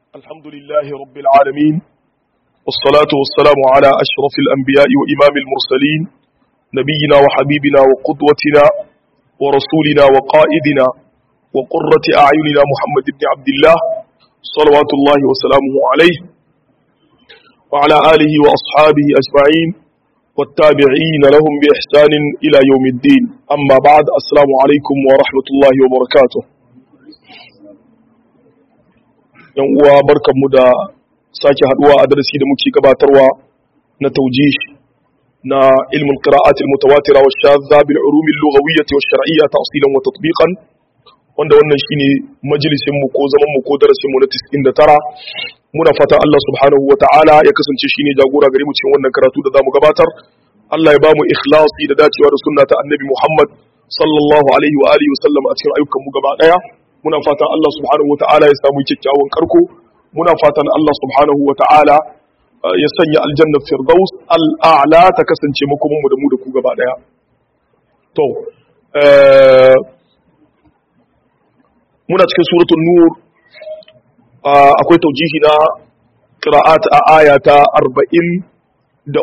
الحمد لله رب العالمين والصلاة والسلام على أشرف الأنبياء وإمام المرسلين نبينا وحبيبنا وقدوتنا ورسولنا وقائدنا وقرة أعيننا محمد بن عبد الله صلوات الله وسلامه عليه وعلى آله وأصحابه أجمعين والتابعين لهم بإحسان إلى يوم الدين أما بعد السلام عليكم ورحمة الله وبركاته yan uwa barkanmu da sake haduwa a darasi da muke gabatarwa na taujih na ilmin qira'at al-mutawatira wa shadha bil ulum al-lughawiyyah wa shar'iyyah tafsilan wa tatbiqan wanda wannan shine majalisin mu ko zaman mu ko darasin mu na 99 muna fata Allah subhanahu wa ta'ala ya kasance shine jagora gare mu cikin wannan karatu da zamu gabatar Allah ya ba mu ikhlasi da dacewa da sunna ta annabi Muhammad sallallahu alaihi wa alihi wa sallam a cikin ayyukan mu gaba daya muna fatan Allah subhanahu ta'ala ya samu kyakkyawan karko muna fatan Allah subhanahu ta'ala ya sanya aljanna firdaus al'a'la ta kasance makomin mu da mu da ku gaba daya to muna cikin suratul nur akwai taujihi na qira'at a aya ta 43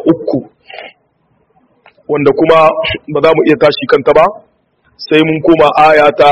wanda kuma ba za mu iya tashi kanta ba sai mun koma aya ta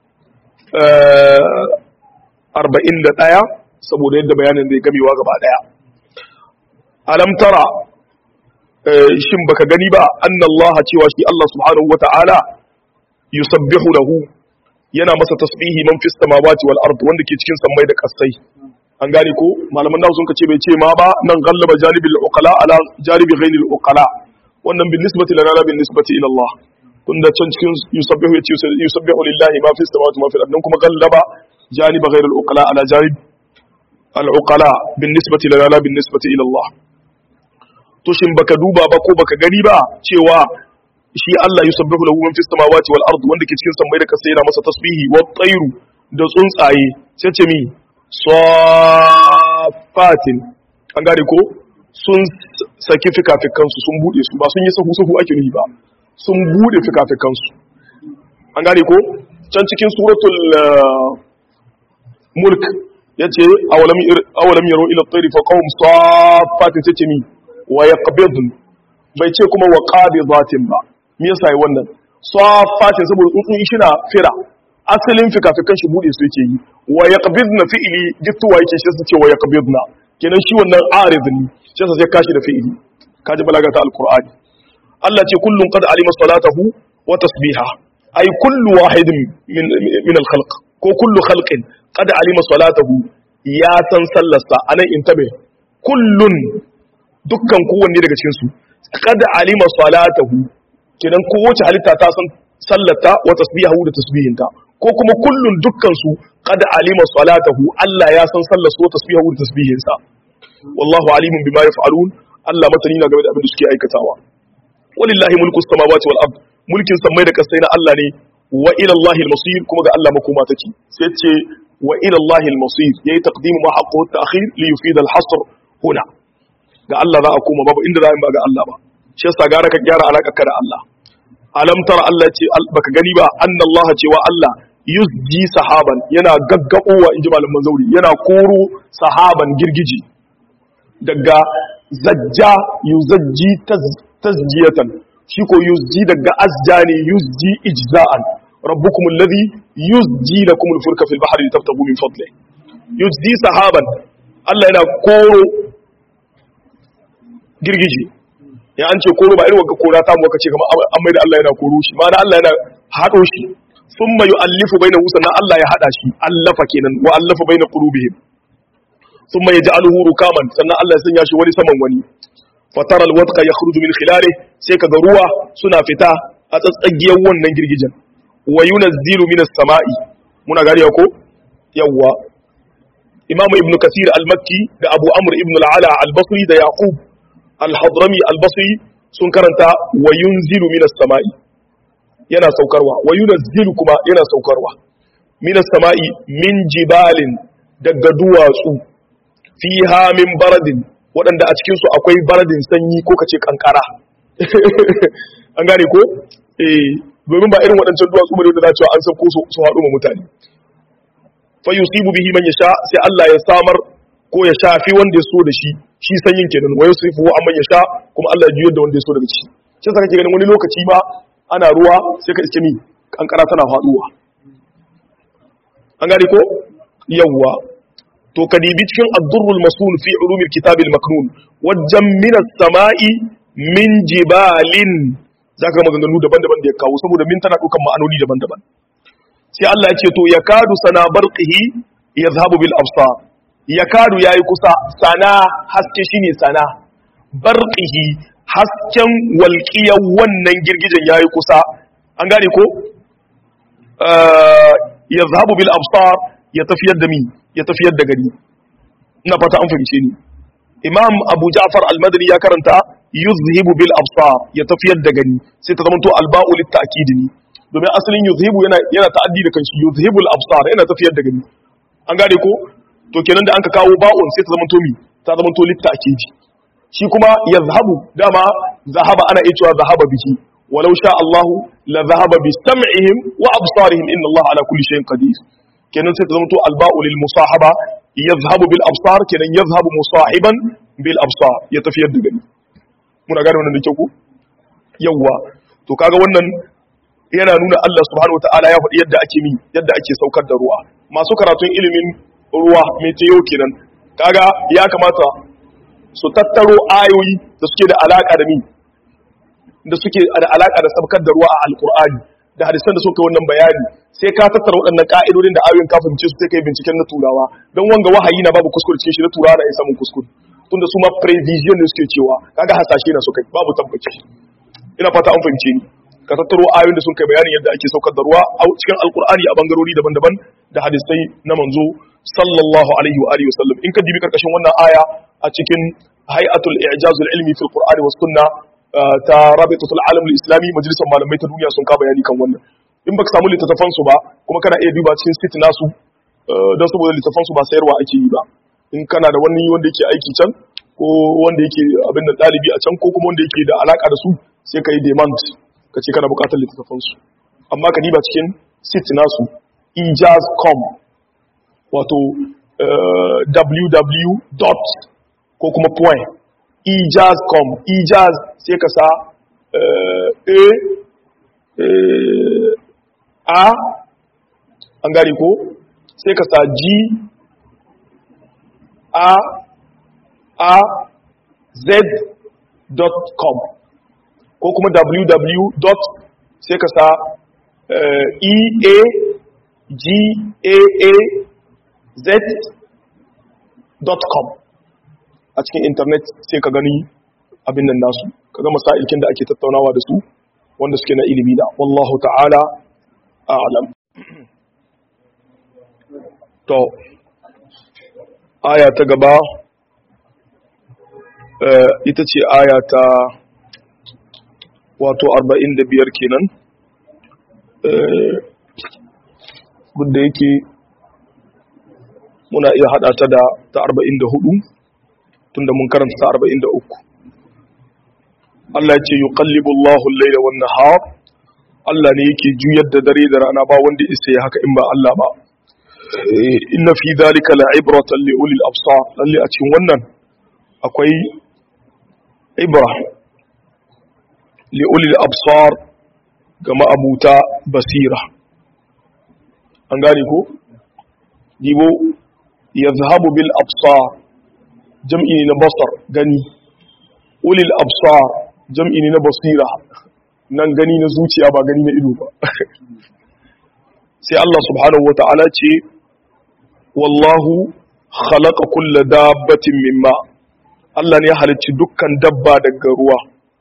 arba'in da ɗaya saboda yadda bayanin zai gamewa gaba ɗaya alam tara shin baka gani ba annallaha cewa shi Allah subhanahu wata'ala yusabbihu lahu yana masa tasbihi man fis samawati wal ard wanda ke cikin sammai da kasai an gane ko malaman nawa sun kace bai ce ma ba nan gallaba janibil uqala ala janibi ghayril uqala wannan bin nisbati lana bin nisbati ila Allah tunda can cikin yusabbihu yace yusabbihu lillahi ma fi samawati ma fi al kuma gallaba janiba ghayr al uqala ala janib al uqala bin nisbati lana la bin nisbati ila Allah to shin baka duba ba ko baka gani ba cewa shi Allah yusabbihu lahu man fi samawati wal ard wanda ke cikin sammai da kasa yana masa tasbihi wa tayru da tsuntsaye sai ce mi safatin an gane ko sun saki fikafikansu sun bude su ba sun yi sahu sahu ake nufi ba sun bude fikafikansu an gane ko can cikin suratul mulk ya ce awalam yaro ila tsari fa kawun safatin sai ce mi wa ya bai ce kuma wa zatin ba me yasa yi wannan safatin saboda tsuntsun shi na fira asalin fikafikan shi bude su yake yi wa ya na fi'ili gittuwa yake shi su ce wa ya na kenan shi wannan arid ne shi sai kashi da fi'ili kaji balaga ta alqur'ani Allah ce kullum qad alima salatahu wa tasbiha ay kullu wahidin min min al-khalq ko kullu khalqin qad alima salatahu ya san sallarsa anan intabe kullun dukkan kowanne daga cikin su qad alima salatahu kidan kowace halitta ta san sallata wa tasbihahu da tasbihinta ko kuma kullun dukkan su qad alima salatahu Allah ya san sallarsa wa tasbihahu da tasbihinsa wallahu alimun bima yaf'alun Allah matani na game da abin da suke aikatawa walillahi mulku samawati wal ard mulkin samai da kasai na Allah ne wa ila Allahi al-masir kuma ga Allah makoma take sai ce wa ila Allahi al-masir yayi taqdimu ma haqqu at-ta'khir li yufid al-hasr huna ga Allah za a koma babu inda za a ba ga Allah ba shi yasa gara ka gyara alakarka da Allah alam tara Allah ce baka gani ba anna Allah cewa Allah yuzji sahaban yana gaggabowa inji malaman zauri yana koro sahaban girgiji daga zajja yuzajji tazjiyatan shi ko yuzji daga azja ne yuzji ijza'an rabbukum alladhi yuzji lakum al-fulka fil bahri litabtagu min fadli yuzji sahaban Allah yana koro girgije ya an ce koro ba irin wanda kora ta mu kace kamar an mai da Allah yana koro shi ma'ana Allah yana hado shi thumma yu'allifu bainahu sannan Allah ya hada shi allafa kenan wa allafa baina qulubihim thumma yaj'aluhu rukaman sannan Allah ya sanya shi wani saman wani fatara alwadqa yakhruju min khilali sai kaga ruwa suna fita a tsatsagiyar wannan girgijen wa yunazzilu minas sama'i muna gariya ko yawa imamu ibnu kasir al-makki da abu amr ibn al-ala al-basri da yaqub al-hadrami al-basri sun karanta wa yunzilu minas sama'i yana saukarwa wa yunazzilu kuma yana saukarwa minas sama'i min jibalin daga duwatsu fiha min baradin waɗanda a cikinsu akwai baradin sanyi ko kace kankara an gane ko eh domin ba irin waɗancan duwatsu bane da za an san ko su haɗu ma mutane fa yusibu bihi man yasha sai Allah ya samar ko ya shafi wanda ya so da shi shi sanyin kenan wa yusrifu amma ya sha kuma Allah ya juyar da wanda ya so daga shi shi yasa kake ganin wani lokaci ma ana ruwa sai ka iske mi kankara tana faduwa an gane ko yawwa to ka dibi cikin ad-durrul masul fi ulumil kitabil maknun wajen min as-sama'i min jibalin zaka ga maganganu daban-daban da ya kawo saboda min tana dukan ma'anoni daban-daban sai Allah ya ce to yakadu sana barqihi yadhhabu bil absar yakadu yayi kusa sana haske shine sana barqihi hasken walqiyar wannan girgijen yayi kusa an gane ko yadhhabu bil absar ya tafiyar da mi ya tafiyar da gari ina fata an fahimce ni imam abu ja'far al-madani ya karanta yuzhibu bil absar ya tafiyar da gari sai ta zamanto alba'u lit ta'kid ne domin asalin yuzhibu yana yana ta'addi da kanshi yuzhibu al absar yana tafiyar da gari an gane ko to kenan da anka kawo ba'un sai ta zamanto mi ta zamanto lit ta'kid shi kuma yazhabu dama zahaba ana iya cewa zahaba bihi walau sha Allah la zahaba bi sam'ihim wa absarihim inna Allah ala kulli shay'in qadir kenan sai ta zamanto alba'u lil musahaba yazhabu bil absar kenan yazhabu musahiban bil absar ya tafiyar da gani muna gane wannan da kyau ku yawwa to kaga wannan yana nuna Allah subhanahu wataala ya faɗi yadda ake mi yadda ake saukar da ruwa masu karatun ilimin ruwa meteo kenan kaga ya kamata su tattaro ayoyi da suke da alaka da mi da suke da alaka da saukar da ruwa a alqur'ani da hadisan da suka wannan bayani sai ka tattara waɗannan ka'idodin da ayoyin ka fahimce su sai kai binciken na turawa don wanga wahayi na babu kuskure cikin shi na turawa na samun kuskure tunda su ma prevision ne suke cewa kaga hasashe na suka babu tabbaci ina fata an fahimce ni ka tattaro ayoyin da sun kai bayanin yadda ake saukar da ruwa a cikin alkur'ani a bangarori daban-daban da hadisai na manzo sallallahu alaihi wa alihi wasallam in ka dibi karkashin wannan aya a cikin hay'atul i'jazul ilmi fil qur'ani was sunna ta rabitatul alam islami majalisar malamai ta duniya sun ka bayani kan wannan in baka samu littattafan su ba kuma kana iya duba cikin site nasu don saboda littattafan su ba sayarwa ake yi ba in kana da wani wanda yake aiki can ko wanda yake abin da ɗalibi a can ko kuma wanda yake da alaka da su sai ka yi demand ka ce kana bukatar littattafansu amma ka diba cikin sit nasu ijaz.com wato www. ko kuma point ijaz.com ijaz sai ka sa a a an gari ko sai ka sa g a a z.com ko kuma www. sai ka sa e a g a a z.com a cikin intanet sai ka gani abin nan nasu ka ga masailkin da ake tattaunawa da su wanda suke na ilimi da wallahu ta'ala a'lam to aya ta gaba ita ce aya ta wato 45 kenan duk da yake muna iya hada ta da ta 44 tunda mun karanta ta 43 Allah ya ce yuqallibu Allahu al-layla wan nahar Allah ne yake juyar da dare da rana ba wanda isa ya haka in ba Allah ba inna fi dhalika la'ibratan li ulil absar lalle a cikin wannan akwai ibra li ulil absar ga ma'abuta basira an gane ko dibo yazhabu bil absar jam'i ne na basar gani ulil absar jam'i ne na basira nan gani na zuciya ba gani na ido ba sai Allah subhanahu wata'ala ce wallahu khalaqa kulla dabbatin mimma Allah ne ya halicci dukkan dabba daga ruwa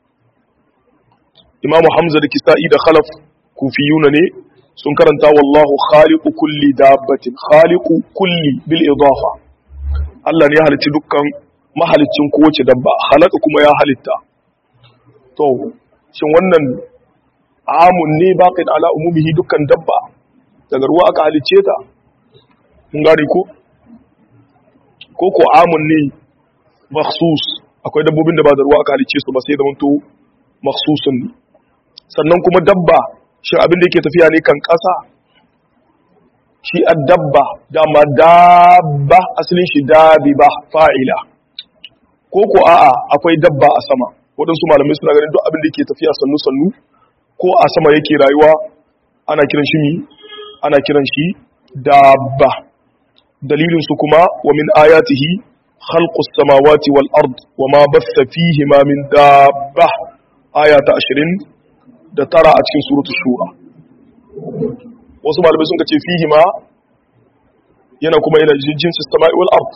Imamu Hamza da Kisa'i da Khalaf kufiyuna ne sun karanta wallahu khaliqu kulli dabbatin khaliqu kulli bil idafa Allah ne ya halicci dukkan mahalicin kowace dabba khalaqa kuma ya halitta to shin wannan amun ne baqin ala umumihi dukkan dabba daga ruwa aka halicce ta mun gane ko ko ko amun ne makhsus akwai dabbobin da ba da ruwa aka halicce su ba sai da manto makhsusun ne sannan kuma dabba shi abin da yake tafiya ne kan ƙasa shi addabba dama dabba asalin shi dabiba fa'ila ko ko a'a akwai dabba a sama waɗansu malamai suna ganin duk abin da ke tafiya sannu sannu ko a sama yake rayuwa ana kiran shi mi ana kiran shi dabba dalilin su kuma wa min ayatihi khalqus samawati wal ard wa ma bassa fihima min dabba aya ta 20 da tara a cikin suratul shura wasu malamai sun ce fihima yana kuma yana jinsin sama'i wal ard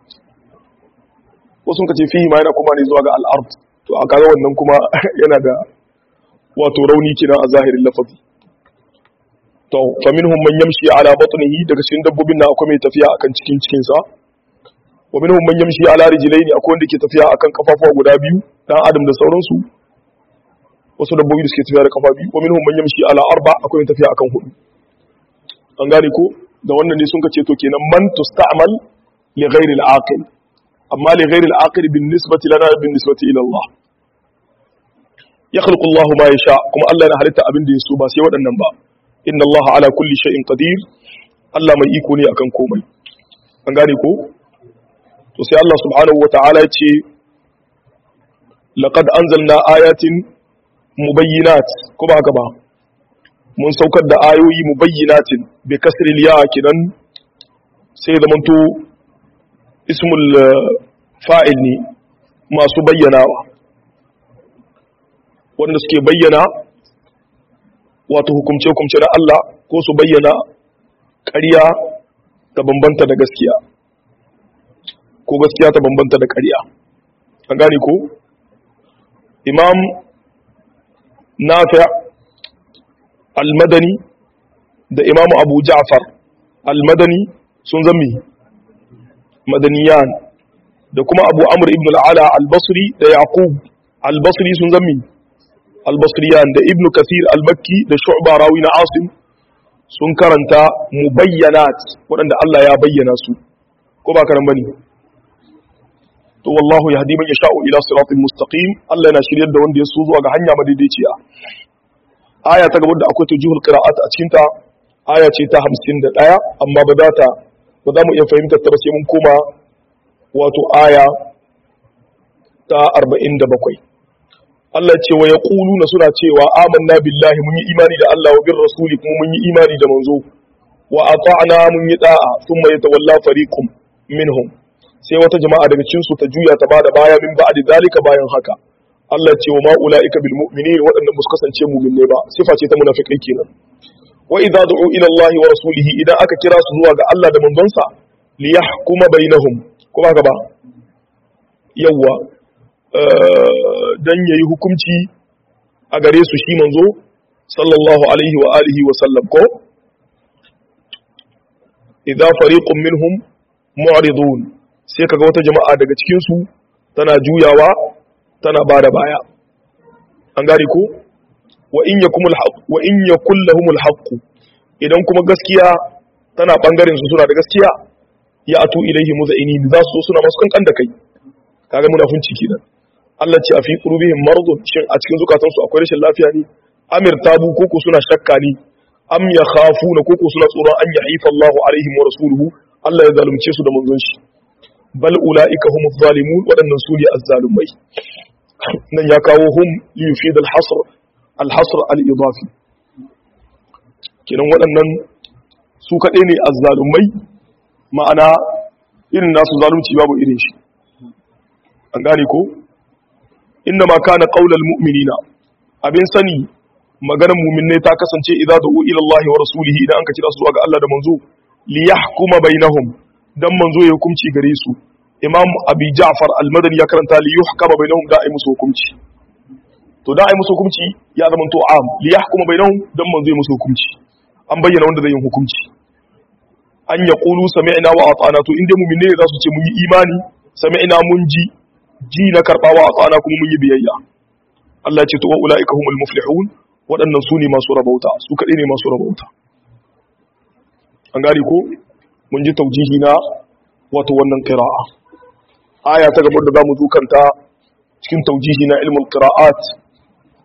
wasu sun ce fihima yana kuma ne zuwa ga al ard to a kaga wannan kuma yana da wato rauni kenan a zahirin lafazi to fa minhum man yamshi ala batnihi daga cikin dabbobin nan akwai mai tafiya akan cikin cikin sa wa minhum man yamshi ala rijlaini akwai wanda ke tafiya akan kafafuwa guda biyu dan adam da sauransu wasu dabbobi da suke tafiya da kafa biyu wa minhum man yamshi ala arba akwai mai tafiya akan hudu an gane ko da wannan ne sun ka ce to kenan man tusta'mal li ghairi al-aqil amma li ghairi al-aqil bin nisbati lana bin nisbati ila Allah yakhluqu Allah ma yasha kuma Allah yana halitta abin da yaso ba sai waɗannan ba inna Allah ala kulli shay'in qadir Allah mai iko ne akan komai an gane ko to sai Allah subhanahu wata'ala ya ce laqad anzalna ayatin mubayyinat ko ba haka ba mun saukar da ayoyi mubayyinatin bi kasril ya kidan sai zamanto ismul fa'il ne masu bayyanawa wanda suke bayyana wato hukumce-hukumce na Allah ko su bayyana ƙarya ta bambanta da gaskiya ko gaskiya ta bambanta da ƙarya an gane ko imam nafi' al-madani da imam abu ja'far al-madani sun zami madaniyan da kuma abu amr ibn al-ala al-basri da yaqub al-basri sun zami al-basriyan da ibn kathir al-makki da shu'ba rawi na asim sun karanta mubayyanat waɗanda Allah ya bayyana su ko ba karan bane to wallahu yahdi man yasha'u ila siratin mustaqim Allah yana shiryar da wanda ya so zuwa ga hanya madaidaiciya aya ta gaba da akwai tujihul qira'at a cikin ta aya ce ta 51 amma ba za ta ba za mu iya fahimtar ta ba sai mun koma wato aya ta 47 Allah ce wa yaquluna suna cewa amanna billahi mun yi imani da Allah wa bir rasuli kuma mun yi imani da manzo wa ata'na mun yi da'a thumma yatawalla fariqum minhum sai wata jama'a daga cikin su ta juya ta bada baya min ba'di zalika bayan haka Allah ce wa ma ulaika bil mu'minin waɗannan ba su kasance mu'minai ba sifa ce ta munafikai kenan wa idza du'u ila Allah wa rasulihi idan aka kira su zuwa ga Allah da manzonsa li yahkuma bainahum kuma haka ba yawa dan yayi hukunci a gare su shi manzo sallallahu alaihi wa alihi wa sallam ko idza fariqun minhum mu'ridun sai kaga wata jama'a daga cikin su tana juyawa tana bada baya an gane ko wa in yakumul haqq wa in yakul lahumul haqq idan kuma gaskiya tana bangaren su suna da gaskiya ya atu ilaihi muza'inin za su zo suna masu kankan da kai kaga munafunci kenan Allah ce a fi qulubihim maradun shin a cikin zukatansu akwai rashin lafiya ne amir tabu koko suna shakka ne am yakhafuna koko suna tsoron an yahifa Allahu alaihim wa rasuluhu Allah ya zalunce su da manzon shi bal ulaika humuz zalimun wadannan su ne azzalumai nan ya kawo hum li yufid al hasr al hasr al idafi kiran wadannan su kadai ne azzalumai ma'ana irin nasu zalunci babu irin shi an gane ko inna ma kana qaulal mu'minina abin sani maganar mu'minai ta kasance idza du'u ila Allah wa rasulihi idan an ka kira su zuwa ga Allah da manzo li yahkuma bainahum dan manzo ya hukunci gare su imam abi ja'far al-madani ya karanta li yuhkama bainahum da ai musu hukunci to da ai musu hukunci ya zama to am li yahkuma bainahum dan manzo ya musu hukunci an bayyana wanda zai yi hukunci an yaqulu sami'na wa ata'na to inda mu'minai za su ce mun yi imani sami'na mun ji ji na karbawa a tsana kuma mun yi biyayya Allah ce to wa ulaika humul muflihun waɗannan su ne masu rabauta su kaɗai ne masu rabauta an gari ko mun ji taujihi na wato wannan qira'a aya ta gaba da zamu dukanta cikin taujihi na ilmul qira'at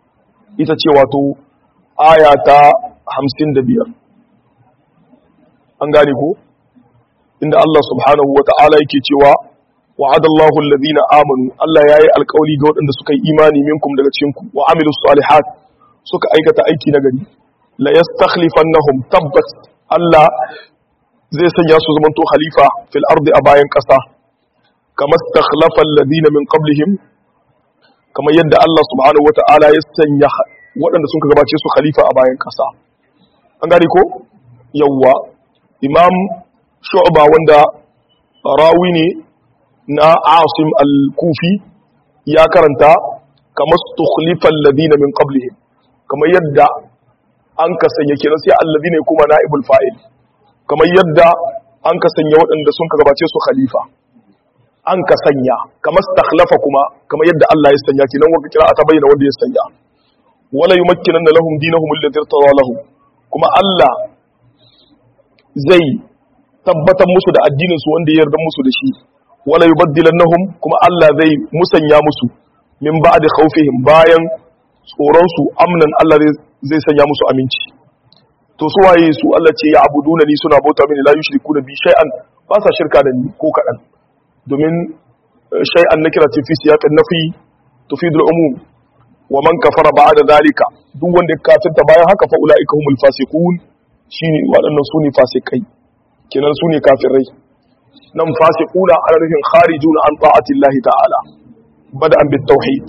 ita ce wato aya ta 55 an gane ko inda Allah subhanahu wa ta'ala yake cewa wa'adallahu alladhina amanu Allah yayi alƙawli ga waɗanda suka yi imani minkum daga cikin ku wa amilus salihat suka aikata aiki na gari la yastakhlifannahum tabbat Allah zai sanya su zamanto khalifa fil ardi a bayan ƙasa kama stakhlafa alladhina min qablihim kamar yadda Allah subhanahu wa ta'ala ya sanya waɗanda sun gabace su khalifa a bayan ƙasa an gane ko yawwa imam shu'ba wanda rawi ne na asim al-kufi ya karanta kamar stukhlifan ladina min qablihim kamar yadda an ka sanya kenan sai alladina kuma naibul fa'il kamar yadda an ka sanya waɗanda sun gabace su khalifa an ka sanya kamar stakhlafa kuma kamar yadda Allah ya sanya kenan wanda kira ta bayyana wanda ya sanya wala yumakkinanna lahum dinahum alladhi irtada lahum kuma Allah zai tabbatar musu da addinin su wanda ya yarda musu da shi wala yubaddilannahum kuma Allah zai musanya musu min ba'di khawfihim bayan tsoron su amnan Allah zai sanya musu aminci to su waye su Allah ce ya abuduna ni suna bauta mini la yushrikuna bi shay'an ba sa shirka da ni ko kadan domin shay'an nakira fi siyaqan nafi tufidul umum wa man kafara ba'da zalika duk wanda ya kafirta bayan haka fa ulaika humul fasiqun shine waɗannan su ne fasikai kenan su ne kafirai nan fasiquna ana nufin kharijuna an ta'atillahi ta'ala bada'an bit tauhid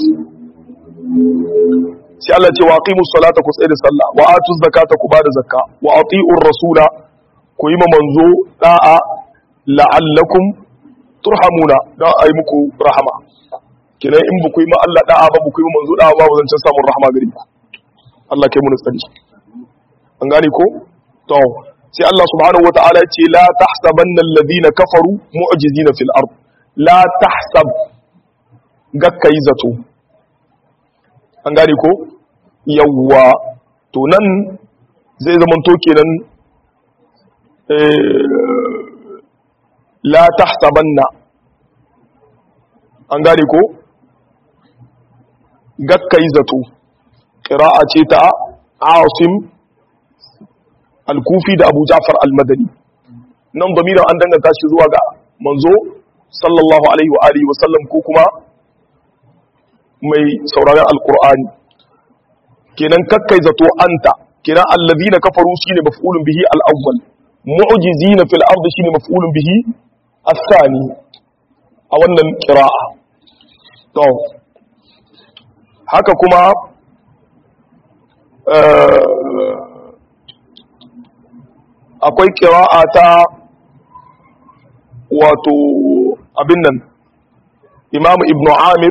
sai Allah ce wa aqimus salata ku tsaya da sallah wa atuz zakata ku bada zakka wa ati'ur rasula ku yi ma manzo da'a la'allakum turhamuna dan ayi muku rahama kenan in ba ku yi ma Allah da'a ba ba ku yi ma manzo da'a ba ba zan samun rahama gare ku Allah kai mu tsari an gane ko to sai Allah subhanahu wata'ala ce la tahsabanna alladhina kafaru mu'jizina fil ard la tahsab gakkai zato an gane ko yawwa to nan zai zaman to kenan la tahsabanna an gane ko gakkai zato qira'a ce ta asim al-kufi da abu ja'far al-madani nan damiran an danganta shi zuwa ga manzo sallallahu alaihi wa alihi wa sallam ko kuma mai sauraron alkur'ani kenan kakkai zato anta kenan allazina kafaru shine maf'ulun bihi al-awwal mu'jizina fil ardi shine maf'ulun bihi as-sani a wannan qira'a to haka kuma akwai qira'a ta wato abin nan imam ibnu amir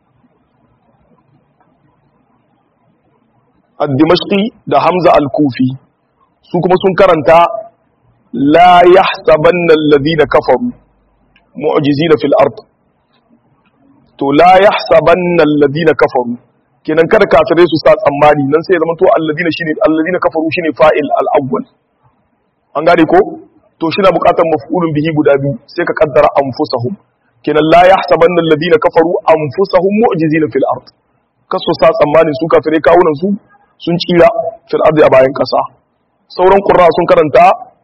al-dimashqi da hamza al-kufi su kuma sun karanta la yahsabanna alladhina kafaru mu'jizina fil ard to la yahsabanna alladhina kafaru kenan kada kafirai su sa tsammani nan sai ya zama to alladhina shine alladhina kafaru shine fa'il al-awwal an gane ko to shi na bukatar maf'ulun bihi guda biyu sai ka kaddara anfusahum kenan la yahsabanna alladhina kafaru anfusahum mu'jizina fil ard kaso sa tsammanin su kafirai kawunan su sun tsira fil ardi a bayan kasa sauran qurra sun karanta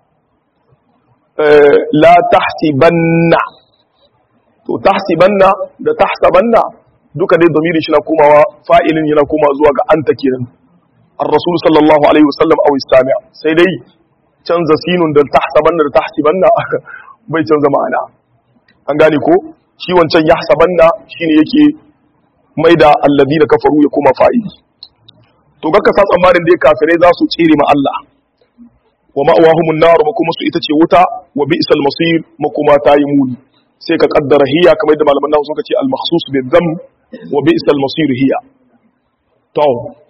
la tahsibanna to tahsibanna da tahsabanna duka dai domiri shi na komawa fa'ilin yana komawa zuwa ga anta kenan ar-rasul sallallahu alaihi wasallam aw istami' sai dai canza sinun da tahsabanna da tahsibanna bai canza ma'ana an gane ko shi wancan yahsabanna shine yake maida alladina kafaru ya koma fa'ili to ga sa tsammanin da kafirai za su tsire ma Allah wa ma'awahumun nar makuma su ita ce wuta wa bi'sal masir makuma ta yi muni sai ka kaddara hiya kamar da malaman nahu suka ce al makhsus bi dham wa bi'sal masir hiya to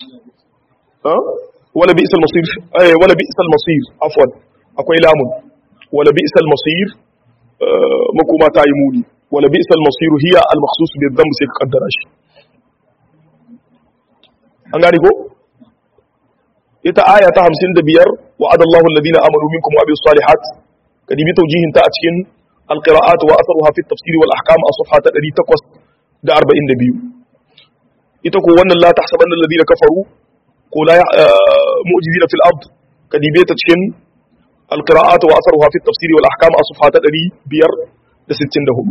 wala bi'sal masir eh wala bi'sal masir afwan akwai lamun wala bi'sal masir makuma ta yi muni wala bi'sal masir hiya al makhsus bi dham sai ka kaddara shi an gane ko ita aya ta 55 wa adallahu alladhina amanu minkum wa abis salihat kadi bi tawjihin ta a cikin alqira'at wa atharuha fi at-tafsir wal ahkam a safha ta 842 ita ko wannan la tahsabanna alladhina kafaru ko la mu'jizina fil ard kadi bi ta cikin القراءات وأثرها في التفسير والأحكام أصفحة تدري بير لستين دهولو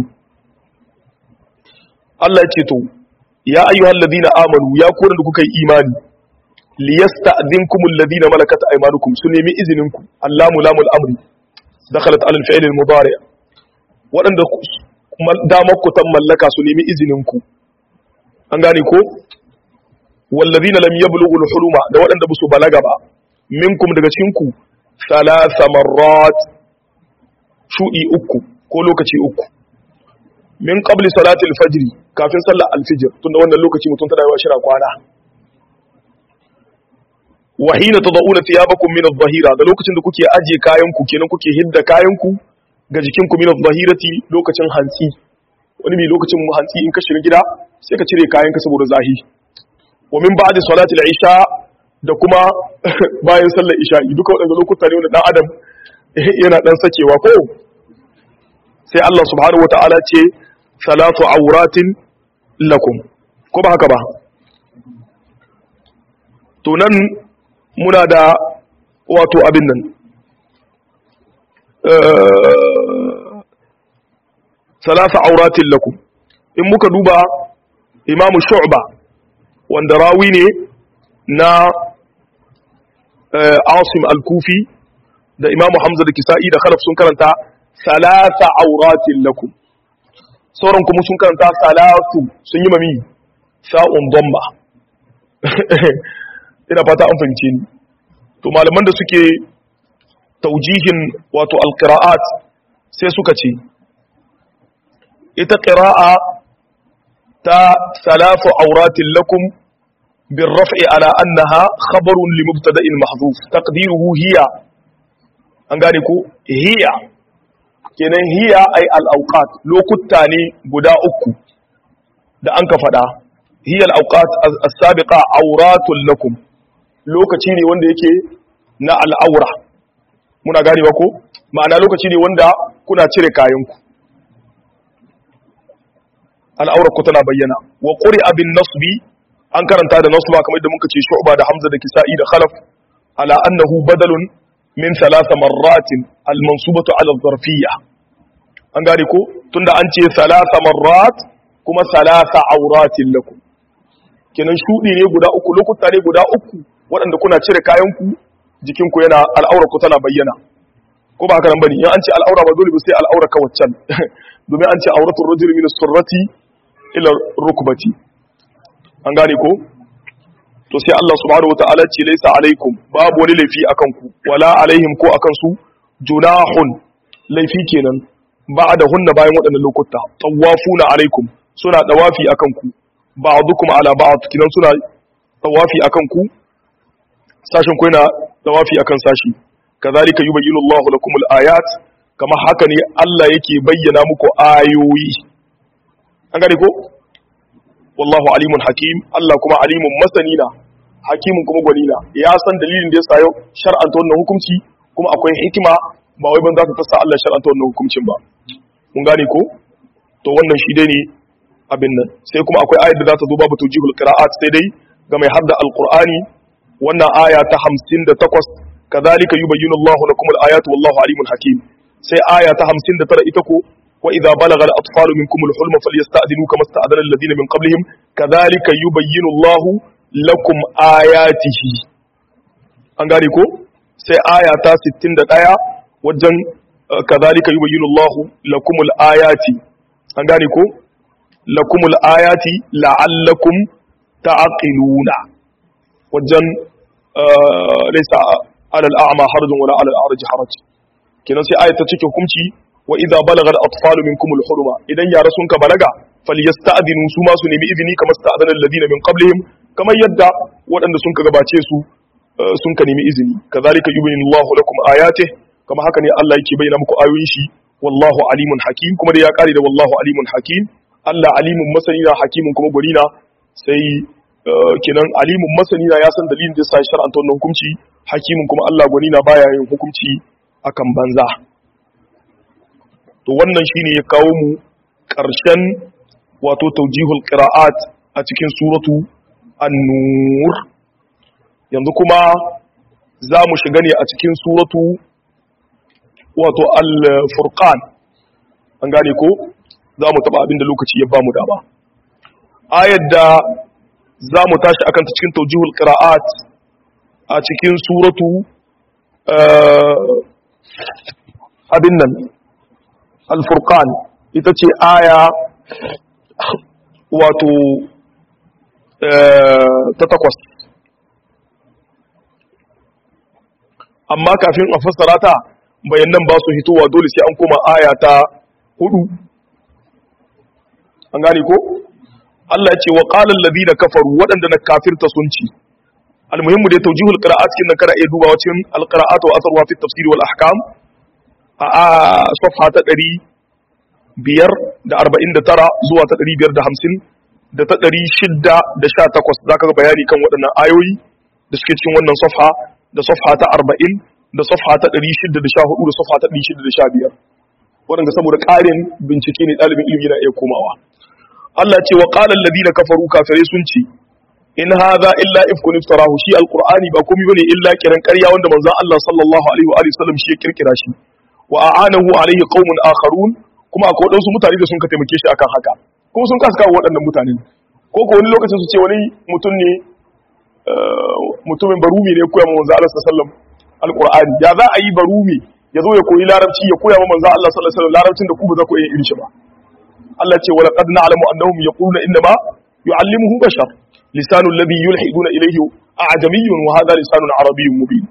الله يتيتو يا أيها الذين آمنوا يا كون لكي إيماني ليستأذنكم الذين ملكت أيمانكم سنمي إذنكم اللام لام الأمر دخلت على الفعل المضارع وأن دامك تملك سنمي إذنكم أنغاني كو والذين لم يبلغوا الحلم da waɗanda ba su balaga ba minkum daga cikinku thalatha marrat shudi uku ko lokaci uku min qabli salati al-fajr kafin sallar al-fajr tunda wannan lokaci mutum tana yawa shira kwana wa hina tad'una thiyabakum min adh-dhahira da lokacin da kuke aje kayan ku kenan kuke hidda kayan ku ga jikin ku min adh-dhahirati lokacin hantsi wani mai lokacin hantsi in ka shiga gida sai ka cire kayan ka saboda zahi wa min ba'di salati al-isha da kuma bayan sallar isha'i duka waɗanda lokuta ne wanda dan adam yana dan sakewa ko sai Allah subhanahu wata'ala ce salatu auratin lakum ko ba haka ba to nan muna da wato abin nan salatu auratin lakum in muka duba imamu shu'ba wanda rawi ne na asim al-kufi da imamu hamza da kisa'i da khalaf sun karanta salasa auratin lakum sauran kuma sun karanta salatu sun yi mami sa'un domba ina fata an fahimce ni to malaman da suke taujihin wato alqira'at sai suka ce ita qira'a ta salafu auratin lakum بالرفع على أنها خبر لمبتدأ محذوف تقديره هي an gane ko hiya kenan hiya ai al-awqat lokuta ne guda uku da an ka fada hiya al-awqat as-sabiqa awratul lakum lokaci ne wanda yake na al-awra muna gane ba ko ma'ana lokaci ne wanda kuna cire kayanku al-awra ku tana bayyana wa quri'a bin nasbi an karanta da nasba kamar da muka ce shu'ba da hamza da kisa'i da khalaf ala annahu badalun min thalatha marratin al-mansubatu ala zarfiyya an gane ko tunda an ce thalatha marrat kuma thalatha auratin lakum kenan shudi ne guda uku lokuta ne guda uku waɗanda kuna cire kayan ku jikin ku yana al'aura ku tana bayyana ko ba haka nan bane in an ce al'aura ba dole ba sai al'aura ka waccan domin an ce auratul rajuli min as-surrati ila rukbati an gane ko to sai Allah subhanahu wataala ce laisa alaikum babu wani laifi akan ku wala alaihim ko akan su junahun laifi kenan ba'da hunna bayan waɗannan lokuta tawafuna alaikum suna dawafi akan ku ba'dukum ala ba'd kinan suna tawafi akan ku sashin ku yana tawafi akan sashi kazalika yubayyinu Allahu lakum al-ayat kama haka ne Allah yake bayyana muku ayoyi an gane ko wallahu alimun hakim Allah kuma alimun masanina hakimun kuma gwanina ya san dalilin da ya sa yau shar'anta wannan hukunci kuma akwai hikima ba wai ban za ka tassa Allah shar'anta wannan hukuncin ba mun gane ko to wannan shi dai ne abin nan sai kuma akwai ayar da za ta zo babu tawjihul qira'at sai dai ga mai hadda alqur'ani wannan aya ta 58 kadhalika yubayyinu Allahu lakum al-ayati wallahu alimun hakim sai aya ta 59 ita ko وإذا بلغ الأطفال منكم الحلم فليستأذنوا كما استأذن الذين من قبلهم كذلك يبين الله لكم آياته an gane ko sai aya ta 61 wajen kazalika yubayyinu Allahu lakumul ayati an gane ko lakumul ayati la'allakum ta'qiluna wajen laysa 'ala al-a'ma harajun wala 'ala al-a'raj haraj kenan sai aya ta cike hukunci wa idza balagha al-atfalu minkum al-huluma idan yara sun ka balaga falyasta'dinu su ma su nemi izini kamar sta'dana alladhina min qablihim kamar yadda waɗanda sun ka gabace su sun ka nemi izini kazalika yubayyinu Allahu lakum ayatihi kama haka ne Allah yake bayyana muku ayoyin shi wallahu alimun hakim kuma da ya kare da wallahu alimun hakim Allah alimun masani na hakimun kuma gwani na sai kenan alimun masani na ya san dalilin da yasa shar'anta wannan hukunci hakimun kuma Allah gwani na baya yin hukunci akan banza to wannan shine ya kawo mu ƙarshen wato taujihul qira'at a cikin suratu an-nur yanzu kuma za mu shiga ne a cikin suratu wato al-furqan an gane ko za mu taba abinda lokaci ya bamu dama ayar da za mu tashi akan ta cikin taujihul qira'at a cikin suratu abin nan al-furqan ita ce aya wato ta takwas amma kafin a fassara ta bayanan ba su hitowa dole sai an koma aya ta hudu an gane ko Allah ya ce wa qala alladhina kafaru waɗanda na kafirta sun ci almuhimmu da tawjihul qira'at kin nan kana iya duba wacin alqira'at wa asarwa fi tafsir wal ahkam a safha ta 549 zuwa ta 550 da ta 618 zaka ga bayani kan waɗannan ayoyi da suke cikin wannan safha da safha ta 40 da safha ta 614 da safha ta 615 waɗanda saboda ƙarin bincike ne ɗalibin ilimi na iya komawa Allah ce wa qala alladhina kafaru kafirai sun ce in hadha illa ifkun iftarahu shi alqur'ani ba komai bane illa kiran ƙarya wanda manzon Allah sallallahu alaihi wa alihi wasallam shi ya kirkira shi wa a'anahu alaihi qaumun akharun kuma akwai wadansu mutane da sun ka taimake shi akan haka kuma sun kasa kawo waɗannan mutanen ko ko wani lokacin su ce wani mutum ne mutumin barumi ne koya ma manzon Allah sallallahu alaihi wasallam alqur'ani ya za a yi barumi ya zo ya koyi larabci ya koya ma manzon Allah sallallahu alaihi wasallam larabcin da ku ba za ku iya irin shi ba Allah ce wala qad na'lamu annahum yaquluna inna ma yu'allimuhu bashar lisanu alladhi yulhiduna ilayhi a'jamiyyun wa hadha lisanun arabiyyun mubin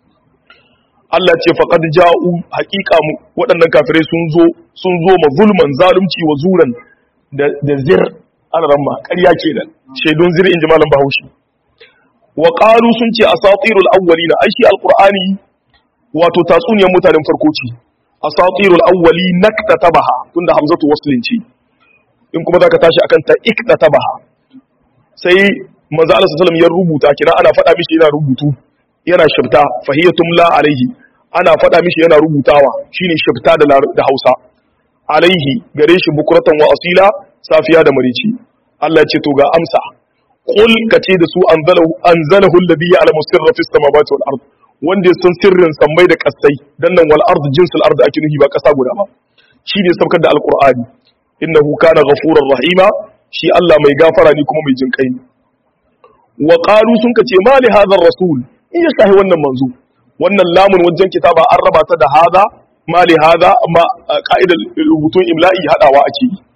Allah ce faqad ja'u haqiqa mu waɗannan kafirai sun zo sun zo ma zulman zalunci wa zuran da da zir alaramma ƙarya kenan shaidun zir in malam Bahaushe wa qalu sun ce asatirul awwalina ai shi alqur'ani wato tatsuniyar mutanen farko ce asatirul awwali naktatabaha tunda hamzatu waslin ce in kuma zaka tashi akan ta iktatabaha sai manzo Allah sallallahu ya rubuta kina ana faɗa mishi yana rubutu yana shifta fahiyatum la alaihi ana faɗa mishi yana rubutawa shine shifta da da Hausa alaihi gare shi bukuratan wa asila safiya da marici Allah ya ce to ga amsa qul kace da su anzalahu anzalahu alladhi ya'lamu sirra fis samawati wal ard wanda ya san sirrin sammai da kasai dan nan wal ard jinsul ard ake nufi ba kasa guda ba shi ne saukar da alqur'ani innahu kana ghafurar rahima shi Allah mai gafara ne kuma mai jin kai ne wa qalu sun kace ma li hadha rasul in ya sahi wannan manzo wannan lamun wajen kitaba an raba ta da hada ma li hada amma ka'idar rubutun imla'i hadawa ake yi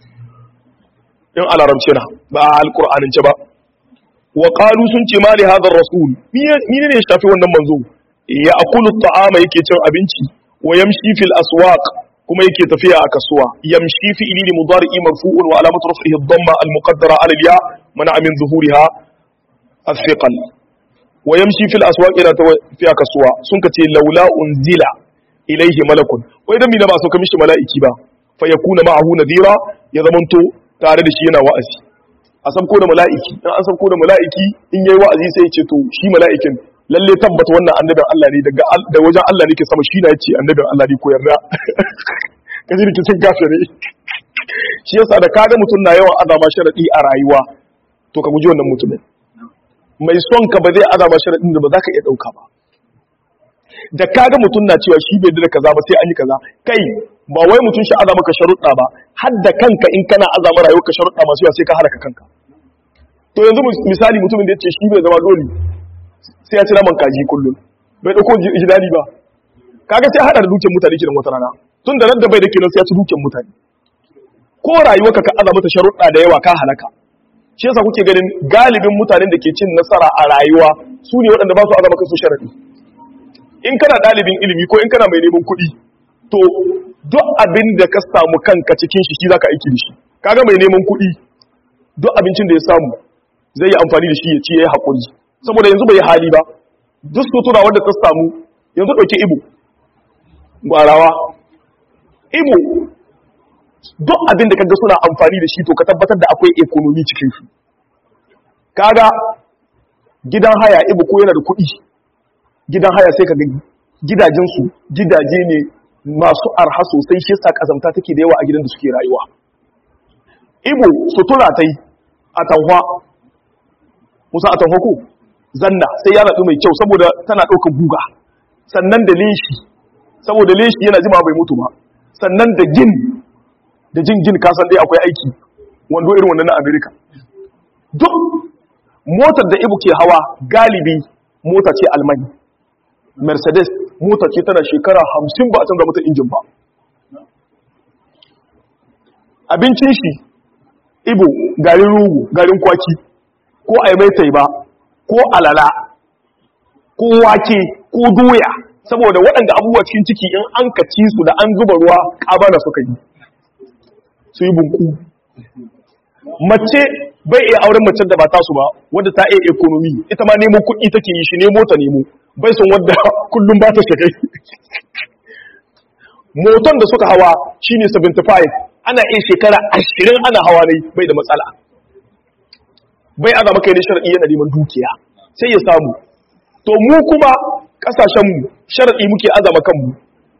in alarabci na ba alqur'anin ce ba wa qalu sun ce ma li hadha rasul ni ne ya shafi wannan manzo ya akulu ta'ama yake cin abinci wa yamshi fil aswaq kuma yake tafiya a kasuwa yamshi fi ilili mudari'i marfu'un wa alamatu raf'ihi ad-damma al-muqaddara 'ala al-ya mana min zuhuriha as-thiqal wa yamshi fil aswaq ila tafiya kasuwa sun kace laula unzila ilayhi malakun wai dan mina ba so mishi mala'iki ba fa yakuna ma'ahu nadira ya zamanto tare da shi yana wa'azi a san ko da mala'iki in an san ko da mala'iki in yayi wa'azi sai ya ce to shi mala'ikin lalle tabbata wannan annabin Allah ne daga da wajen Allah ne ke sama shi na yace annabin Allah ne ko yarda kaji rikicin kafire shi yasa da kaga mutum na yawan azama sharadi a rayuwa to ka guji wannan mutumin mai son ka ba zai azama sharadin da ba za ka iya dauka ba da kaga mutum na cewa shi bai da kaza ba sai an yi kaza kai ba wai mutum shi azama ka sharuɗa ba har da kanka in kana azama rayuwar ka sharuɗa masu yawa sai ka halaka kanka to yanzu misali mutumin da ya ce shi bai zama dole sai ya ci naman kaji kullum bai dauko jidali ba kaga sai hada da dukiyar mutane kiran wata rana tun da nan da bai da kenan sai ya ci dukiyar mutane ko rayuwarka ka aza mata sharuɗa da yawa ka halaka shi yasa kuke ganin galibin mutanen da ke cin nasara a rayuwa su ne waɗanda ba su aza maka su sharaɗi in kana ɗalibin ilimi ko in kana mai neman kuɗi to duk abin da ka samu kanka cikin shi shi zaka aiki da shi kaga mai neman kuɗi duk abincin da ya samu zai yi amfani da shi ya ci ya yi haƙuri saboda yanzu bai yi hali ba duk sutura wanda ta samu yanzu ɗauki ibo gwarawa ibo duk abin da kaga suna amfani da shi to ka tabbatar da akwai ekonomi cikin shi kaga gidan haya ibo ko yana da kuɗi gidan haya sai kaga gidajensu gidaje ne masu arha sosai shi sa kazamta take da yawa a gidan da suke rayuwa ibo sutura ta yi a tanhwa musa a tanhwa ko zanna sai ya naɗu mai kyau saboda tana ɗaukar guga sannan da leshi saboda leshi yana jima bai mutu ba sannan da gin da jin gin kasan dai akwai aiki wando irin wannan na amerika duk motar da ibu ke hawa galibi mota ce almani mercedes mota ce tana shekara hamsin ba a canza mata injin ba abincin shi ibo garin rugu garin kwaki ko aimaitai ba ko alala ko wake ko doya saboda waɗanda abubuwa cikin ciki in an kaci su da an zuba ruwa ƙabana suka yi su yi bunku mace bai iya auren macen da ba tasu ba wadda ta iya ekonomi ita ma nemo kuɗi take yi shi nemo ta nemo bai son wadda kullum ba ta shakai moton da suka hawa shine 75 ana iya shekara 20 ana hawa ne bai da matsala bai azama kai ne shar'i yana neman dukiya sai ya samu to mu kuma kasashenmu shar'i muke azama kanmu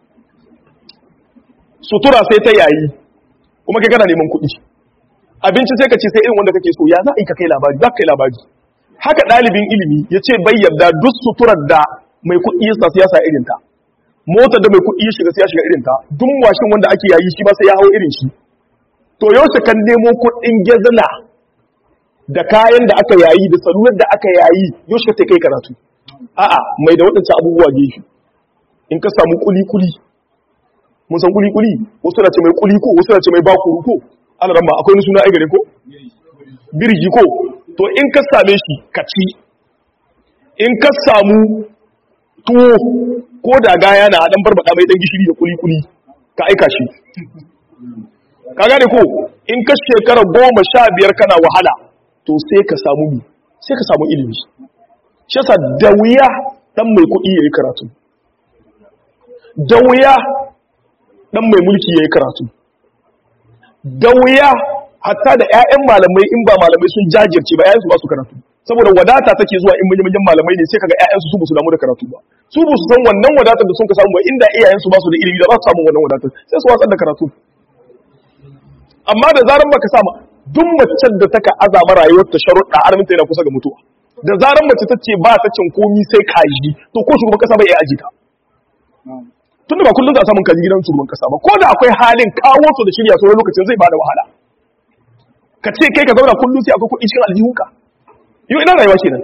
sutura sai ta yayi kuma kai kana neman kuɗi abinci sai ka ce sai irin wanda kake so ya za a yi ka kai labari za ka kai labari haka ɗalibin ilimi ya ce bai yarda duk suturar da mai kuɗi ya sa siyasa irin ta motar da mai kuɗi ya shiga sai ya shiga irin ta duk washin wanda ake yayi shi ba sai ya hau irin shi to yaushe kan nemo kuɗin gezina da kayan da aka yayi da salular da aka yayi yaushe ka kai karatu a'a mai da waɗancan abubuwa gefe in ka samu kuli-kuli mun san kuli-kuli wasu na ce mai kuli ko wasu na ce mai bakuru ko ana ramma akwai wani suna aigare ko birji ko to in ka same shi ka ci in ka samu tuwo ko da gaya na dan barbada mai dan gishiri da kuli-kuli ka aika shi ka gane ko in ka shekara goma sha biyar kana wahala to sai ka samu mi sai ka samu ilimi shi yasa da wuya dan mai kuɗi yayi karatu da wuya dan mai mulki yayi karatu da wuya hatta da ƴaƴan malamai in ba malamai sun jajirce ba ƴaƴansu ba su karatu saboda wadata take zuwa in manyan malamai ne sai kaga ƴaƴansu su ba su damu da karatu ba su ba su san wannan wadatar da sun ka samu ba inda iyayensu ba su da ilimi da ba su samu wannan wadatar sai su watsar da karatu amma da zaran baka sama duk macen da taka azama rayuwar ta sharuɗa arminta yana kusa ga mutuwa da zaran mace ta ce ba ta cin komi sai kaji to ko shugaban kasa bai iya aji ta tunda ba kullum za a samun kaji gidan shugaban kasa ba ko da akwai halin kawo su da shirya sauran lokacin zai bada wahala ka ce kai ka zauna kullum sai akwai kuɗi cikin aljihunka yau ina rayuwa kenan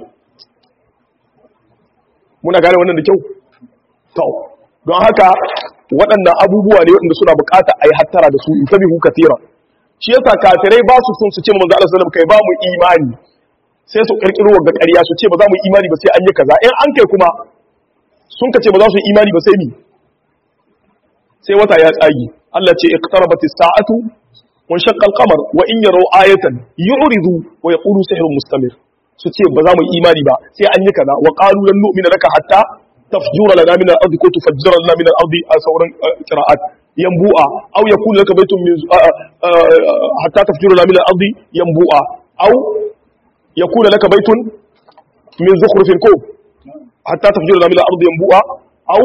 muna gane wannan da kyau to don haka waɗannan abubuwa ne waɗanda suna bukata a yi hattara da su in tabi hu katira shi yasa kafirai ba su sun su ce manzo Allah sallallahu kai ba mu imani sai su kirkiro wa ƙarya su ce ba za mu imani ba sai an yi kaza in an kai kuma sun ka ce ba za su imani ba sai ni sai wata ya tsagi Allah ce iqtarabatis sa'atu wa shaqqa al-qamar wa in yaraw ayatan yu'ridu wa yaqulu sihrun mustamir su ce ba za mu imani ba sai an yi kaza wa qalu lan nu'mina laka hatta tafjura lana min al-ardi ko tufajjira lana min al-ardi a sauran qira'at yanbu'a aw yakunu laka baytun min hatta tafjura lana min al-ardi yanbu'a aw yakunu laka baytun min zukhrufin ko hatta tafjura lana min al-ardi yanbu'a aw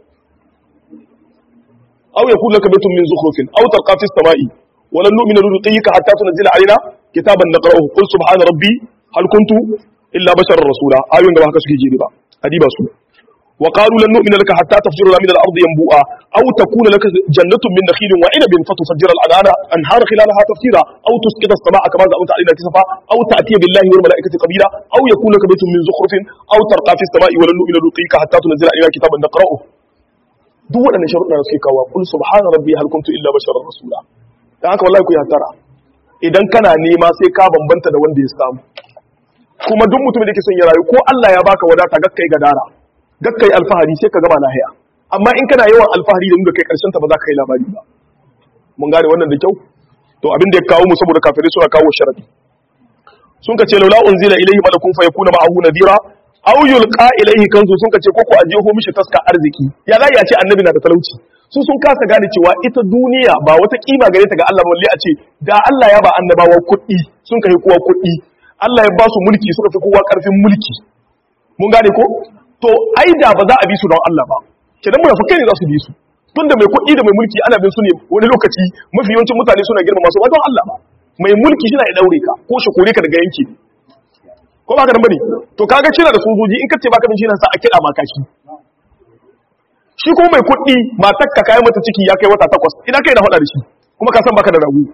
aw yakunu laka baytun min zukhrufin aw tarqa fi as-sama'i ولن نؤمن لرقيك حتى تنزل علينا كتابا نقرأه قل سبحان ربي هل كنت إلا بشر رسولا آيون da ba haka suke jiri ba hadiba su وقالوا لن نؤمن لك حتى تفجر لنا من الأرض ينبوءا أو تكون لك جنة من نخيل وعنب فتفجر الأنهار أنهار خلالها تفجيرا أو تسقط السماء كما زعمت علينا كسفا أو تأتي بالله والملائكة قبيلا أو يكون لك بيت من زخرف أو ترقى في السماء ولن نؤمن لرقيك حتى تنزل علينا كتابا نقرأه duk waɗannan sharuɗa suke kawo kul subhana rabbi hal kuntu illa basharar rasula dan haka wallahi ku ya tara idan kana nema sai ka bambanta da wanda ya samu kuma duk mutumin da yake son ya rayu ko Allah ya baka wadata gakkai gadara gakkai alfahari sai ka gama lahiya amma in kana yawan alfahari da nuna kai karshen ta ba za ka yi labari ba mun gane wannan da kyau to abin da ya kawo mu saboda kafirai suna kawo sharadi sun ka ce laula unzila ilayhi malakun fa yakuna ma'ahu nadira aw yulqa ilayhi kanzu sun ka ce koko a jeho mishi taska arziki ya za ya ce annabi na da talauci su sun kasa gane cewa ita duniya ba wata kima gare ta ga Allah balle a ce da Allah ya ba annabawa kuɗi sun kai kowa kuɗi Allah ya ba su mulki suka fi kowa ƙarfin mulki mun gane ko to ai da ba za a bi su don Allah ba kenan munafikai ne za su bi su tunda mai kuɗi da mai mulki ana bin su ne wani lokaci mafi yawancin mutane suna girmama su ba don Allah ba mai mulki shi na ya daure ka ko shi kore ka daga yanki ko ba ka nan bane to kaga kina da sojoji in ka ce baka bin shi nan sa a kira ma kashi shi kuma mai kuɗi matar ka kai mata ciki ya kai wata takwas ina kai na faɗa da shi kuma ka san baka da ragu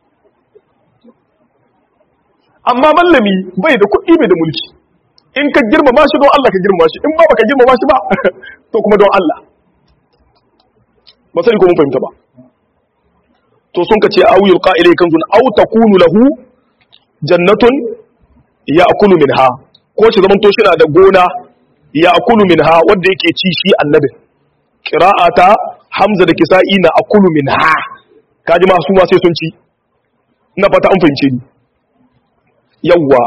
amma mallami bai da kuɗi bai da mulki in ka girmama shi don Allah ka girmama shi in ba baka girmama shi ba to kuma don Allah ba sani ko mun fahimta ba to sun ka ce awiyul qa'ilai kanzun aw takunu lahu jannatun ya'kulu minha ko shi zaman to shi na da gona ya'kulu minha wanda yake ci shi annabi qira'ata hamza da kisa'i na akulu minha kaji ma su ma sai sun ci ina fata an fahimce ni yawwa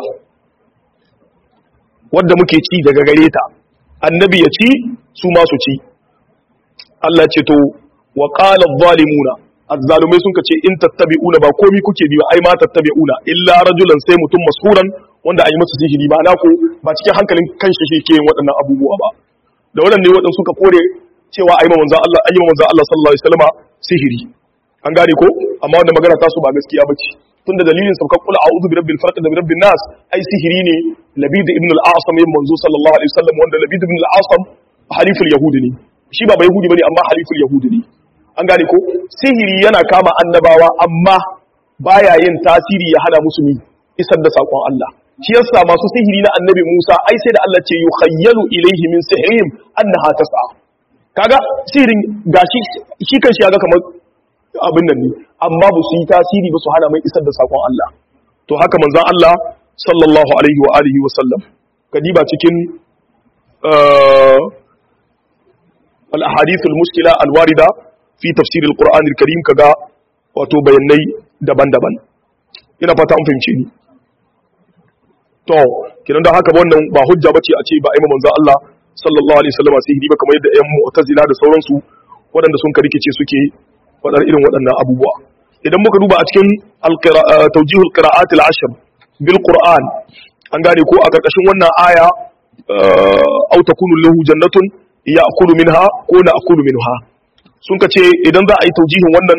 wadda muke ci daga gare ta annabi ya ci su ma su ci Allah ce to wa qala adh-dhalimuna azzalumai sun kace in tattabi'una ba komi kuke bi ba ai ma tattabi'una illa rajulan sai mutum mashuran wanda ayi masa sihiri ba na ko ba cikin hankalin kanshi shi ke yin waɗannan abubuwa ba da waɗanne waɗansu suka kore cewa ayi ma manzon Allah ayi ma manzon Allah sallallahu alaihi wasallam sihiri an gane ko amma wanda magana ta su ba gaskiya bace tunda dalilin sabka kula a'udhu bi rabbil falaq da bi rabbin nas ai sihiri ne labid ibn al-asam yin manzo sallallahu alaihi wasallam wanda labid ibn al-asam haliful yahudi ne shi ba bai yahudi bane amma haliful yahudi ne an gane ko sihiri yana kama annabawa amma baya yin tasiri ya hana musu isar da sakon Allah shi yasa masu sihiri na annabi Musa ai sai da Allah ce yukhayyalu ilayhi min sihrihim annaha tas'a kaga sihirin gashi shi kan shi ga kamar abin nan ne amma ba su yi tasiri ba su hana mai isar da sakon Allah to haka manzon Allah sallallahu alaihi wa alihi wa sallam kadiba cikin al-ahadith al-mushkila al-warida fi tafsir al-Qur'an al-Karim kaga wato bayanai daban-daban ina fata an fahimce ni to kidan da haka wannan ba hujja bace a ce ba ai manzon Allah sallallahu alaihi wasallam sihiri ba kamar yadda ƴan mu'tazila da sauransu waɗanda sun karikice suke faɗar irin waɗannan abubuwa idan muka duba a cikin taujihul qira'at al-ashr bil qur'an an gane ko a karkashin wannan aya aw takunu lahu jannatun ya'kulu minha ko na akulu minha sun kace idan za a yi taujihin wannan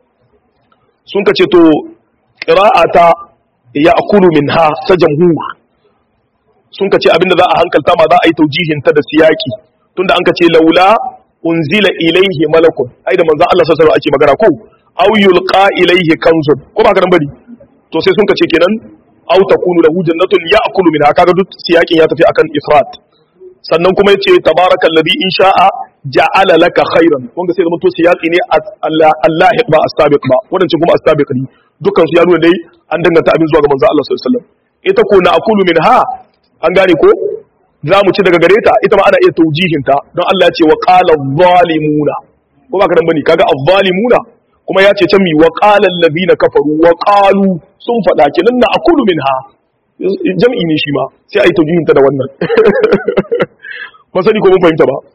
sun kace to qira'ata ya'kulu minha ta jamhur sun kace abinda za a hankalta ma za a yi taujihin ta da siyaki tunda an kace laula unzila ilaihi malakun ai da manzon Allah sallallahu alaihi ake magana ko aw yulqa ilaihi kanzun ko ba karan bari to sai sun kace kenan aw takunu lahu jannatun ya'kulu minha kaga duk siyakin ya tafi akan ifrat sannan kuma yace tabarakallazi in sha'a ja'ala laka khairan wanda sai zama to siyaki ne Allah ba as-sabiq ba wannan kuma as-sabiq ne dukkan su ya nuna dai an danganta abin zuwa ga manzon Allah sallallahu alaihi wasallam ita ko na akulu minha an gane ko za mu ci daga gare ta ita ma ana iya taujihinta don Allah ya ce wa qala zalimuna ko ba ka dan bane kaga az-zalimuna kuma ya ce can mi wa qala alladhina kafaru wa qalu sun fada kenan na akulu minha jam'i ne shi ma sai ai taujihinta da wannan ba sani ko mun fahimta ba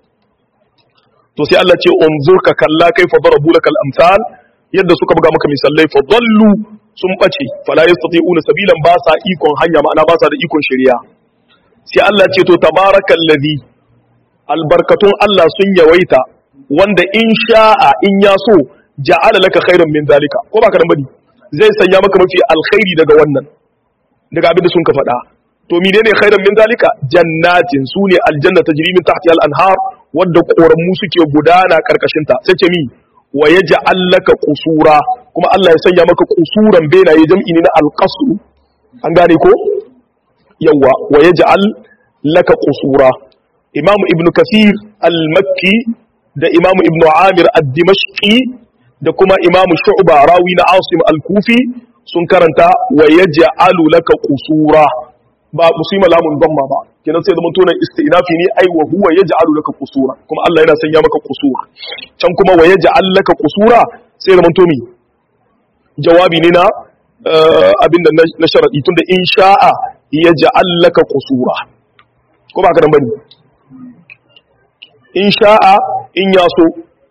to sai Allah ce unzur ka kalla kaifa darabu lakal amsal yadda suka buga maka misalai fa dallu sun bace fala yastati'una sabilan ba sa ikon hanya ma'ana ba sa da ikon shari'a sai Allah ce to tabarakal ladhi albarkatun Allah sun yawaita wanda in sha'a in ya so ja'ala laka khairan min zalika ko baka dan bane zai sanya maka mafi alkhairi daga wannan daga abin da sun ka faɗa to menene khairan min zalika jannatin sune aljanna tajri min tahtiha al-anhar wadda koramu suke gudana karkashin ta sai ce mi wa yaj'al laka qusura kuma Allah ya sanya maka qusuran benaye jam'i ne na al-qasr an gane ko yawa wa yaj'al laka qusura imam ibn kathir al-makki da imam ibn amir ad-dimashqi da kuma imam shu'ba rawi na asim al-kufi sun karanta wa yaj'alu laka qusura ba musima lamun damma ba kenan sai zaman tunan istinafi ne ai wa huwa yaj'alu laka qusura kuma Allah yana sanya maka qusura can kuma wa yaj'al laka qusura sai zaman to mi jawabi ne na abin da na sharadi tunda in sha'a yaj'al laka qusura ko ba ka dan bane in sha'a in yaso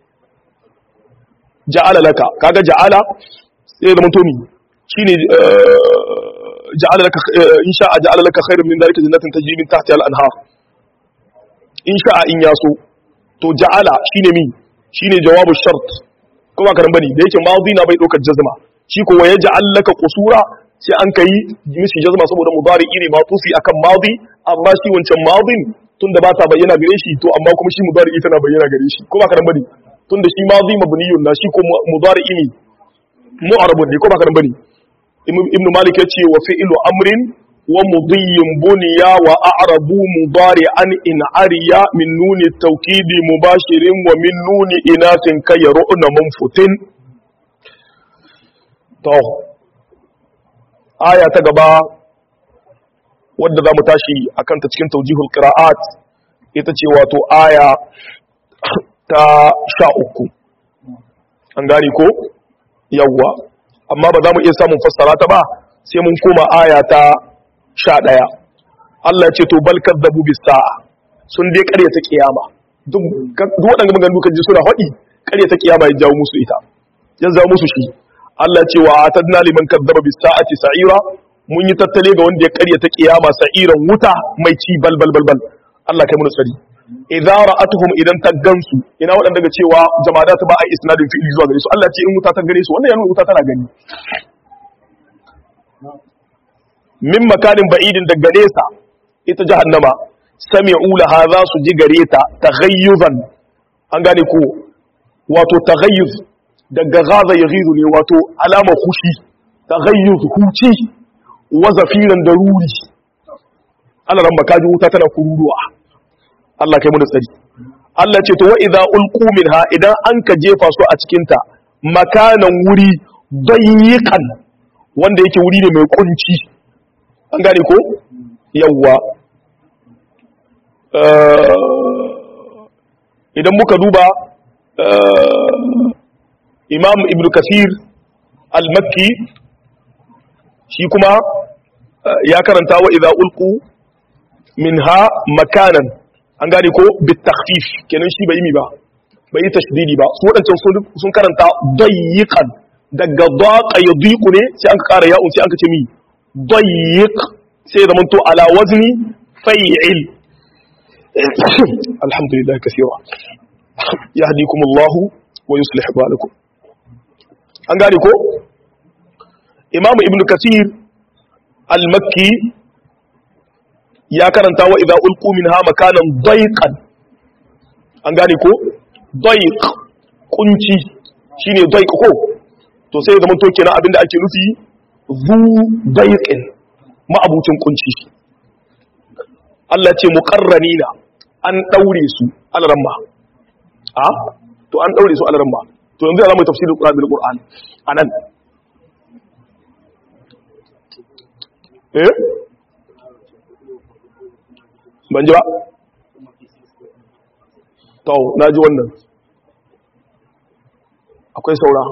ja'ala laka kaga ja'ala sai zaman to mi shine ja'ala laka in sha'a ja'ala laka khairan min dhalika jannatin tajri min tahtiha al-anhar in sha'a in yaso to ja'ala shine mi shine jawabu shart ko ba karan bane da yake madi na bai daukar jazma shi ko waye ja'al laka qusura sai an kai mishi jazma saboda mudari ne matufi akan madi amma shi wancan madin tunda ba ta bayyana gare shi to amma kuma shi mudari tana bayyana gare shi ko ba karan bane tunda shi madhi mabniyun na shi ko mudari ne mu'arabun ne ko ba karan bane ibn malik ya ce wa fi'lu amrin wa mudiyyin buniya wa a'rabu mudari an in ariya min nuni tawkidi mubashirin wa min nuni inatin kayru'na munfutin to aya ta gaba wadda za mu tashi a kanta cikin taujihul qira'at ita ce wato aya ta sha uku an gani ko yawwa amma ba za mu iya samun fassara ta ba sai mun koma aya ta sha ɗaya Allah ya ce to bal kadzabu bis sa'a sun dai ƙaryata kiyama duk waɗanda maganganu kan ji suna faɗi ƙaryata kiyama ya jawo musu ita ya jawo musu shi Allah ce wa atadna liman kadzaba bis sa'ati sa'ira mun yi tattale ga wanda ya karyata kiyama sa'iran wuta mai ci bal bal bal bal Allah kai mun tsari idza ra'atuhum idan ta gansu ina wadanda daga cewa jama'a ta ba ai isnadin fi'li zuwa gare su Allah ce in wuta ta gare su wannan ya nuna wuta tana gani min makanin ba'idin daga nesa ita jahannama sami'u laha za su ji gare ta taghayyuzan an gane ko wato taghayyuz daga gaza ya gizo ne wato alama hushi ta gayyuz huci wa zafiran da ruri Allah ran baka ji wuta tana kururuwa Allah kai mu da tsari Allah ce to wa idza ulqu minha idan an ka jefa su a cikin ta makanan wuri dayyikan wanda yake wuri ne mai kunci an gane ko yawwa idan muka duba imam ibn kasir al-makki shi kuma ya karanta wa idza ulqu minha makanan an gane ko bitakhfif kenan shi bai yi mi ba bai yi tashdidi ba su wadancan sun karanta dayyiqan daga daqa yadiqu ne sai an kara ya'un sai an ce mi dayyiq sai zaman to ala wazni fai'il alhamdulillah kaseera yahdikumullahu wa yuslih balakum an gane ko imamu ibn kasir al-makki ya karanta wa idza ulqu minha makanan dayqan an gane ko dayq kunci shine dayq ko to sai zaman to kenan abinda ake nufi zu dayqin ma'abucin kunci Allah ce muqarranina an daure su alaramma a to an daure su alaramma to yanzu za mu tafsirin Qur'an bil Qur'an anan eh ban ji ba to na ji wannan akwai saura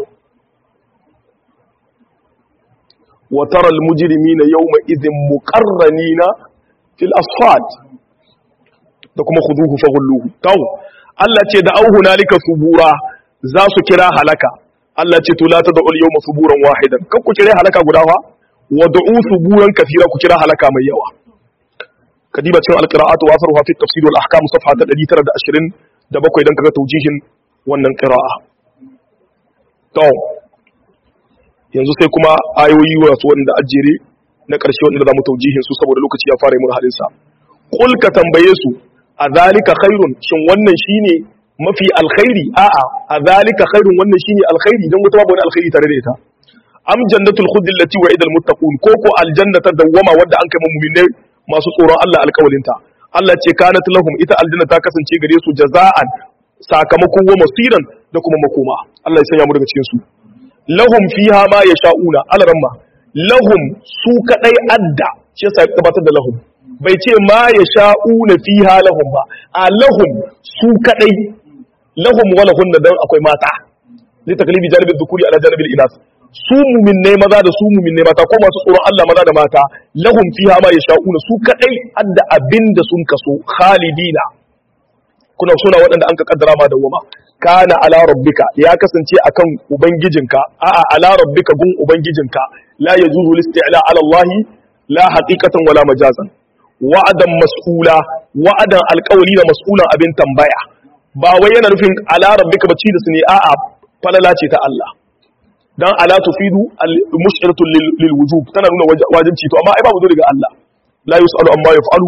wa tara al mujrimina yawma idhin muqarranina fil asfad da kuma khuduhu faghulluhu to Allah ce da auhu nalika subura za su kira halaka Allah ce to la ta da'ul yawma suburan wahidan kan ku kira halaka guda fa wa da'u suburan kathira ku kira halaka mai yawa kadiba cin alqira'atu wa asruha fi tafsir wal ahkam safha ta 920 da bakwai dan kaga taujihin wannan qira'a to yanzu sai kuma ayoyi wasu wanda ajere na ƙarshe wanda zamu taujihin su saboda lokaci ya fara mun halin sa qul ka tambaye su a zalika khairun shin wannan shine mafi alkhairi a'a a zalika khairun wannan shine alkhairi dan wata babu wani alkhairi tare da ita am jannatul khuld allati wa'ida almuttaqun ko ko aljannata dawwama wadda an kai mu'minai masu tsoron Allah alkawalinta Allah ce kanat lahum ita aljanna ta kasance gare su jaza'an sakamakon wa masiran da kuma makoma Allah ya sanya mu daga cikin su lahum fiha ma yasha'una alaramma lahum su kadai adda shi yasa ya gabatar da lahum bai ce ma yasha'una fiha lahum ba a lahum su kadai lahum wa lahun dan akwai mata li taklibi janibi dhukuri ala janibi inas su muminai maza da su muminai mata ko masu tsoron Allah maza da mata lahum fiha ma yasha'una su kadai adda abinda sun kaso khalidina kuna suna waɗanda an ka kaddara ma dawama kana ala rabbika ya kasance akan ubangijinka a'a ala rabbika gun ubangijinka la yajuzu listi'la ala Allah la haqiqatan wala majazan wa'adan mas'ula wa'adan alqawli da mas'ulan abin tambaya ba wai yana nufin ala rabbika bace da su ne a'a falala ce ta Allah dan ala tufidu al-mush'iratu lil wujub tana nuna wajibci to amma ai babu zo daga Allah la yusalu amma yaf'alu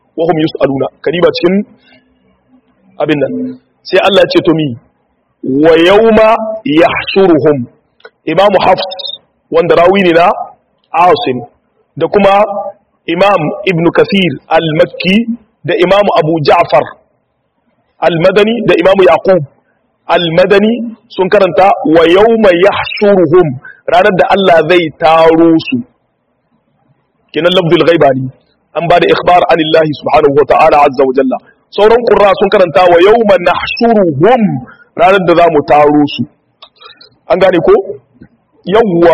wa hum yus'aluna kadiba cikin abin nan sai Allah ya ce to mi wa yawma yahshuruhum imamu hafs wanda rawi ne na asim da kuma imam ibn kathir al-makki da imam abu ja'far al-madani da imam yaqub al-madani sun karanta wa yawma yahshuruhum ranar da Allah zai taro su kinan lafzul ghaiba ne an ba da ikhbar anillahi subhanahu wa ta'ala azza wa jalla sauran qurra sun karanta wa yawma nahshuruhum ranar da zamu taro su an gane ko yawwa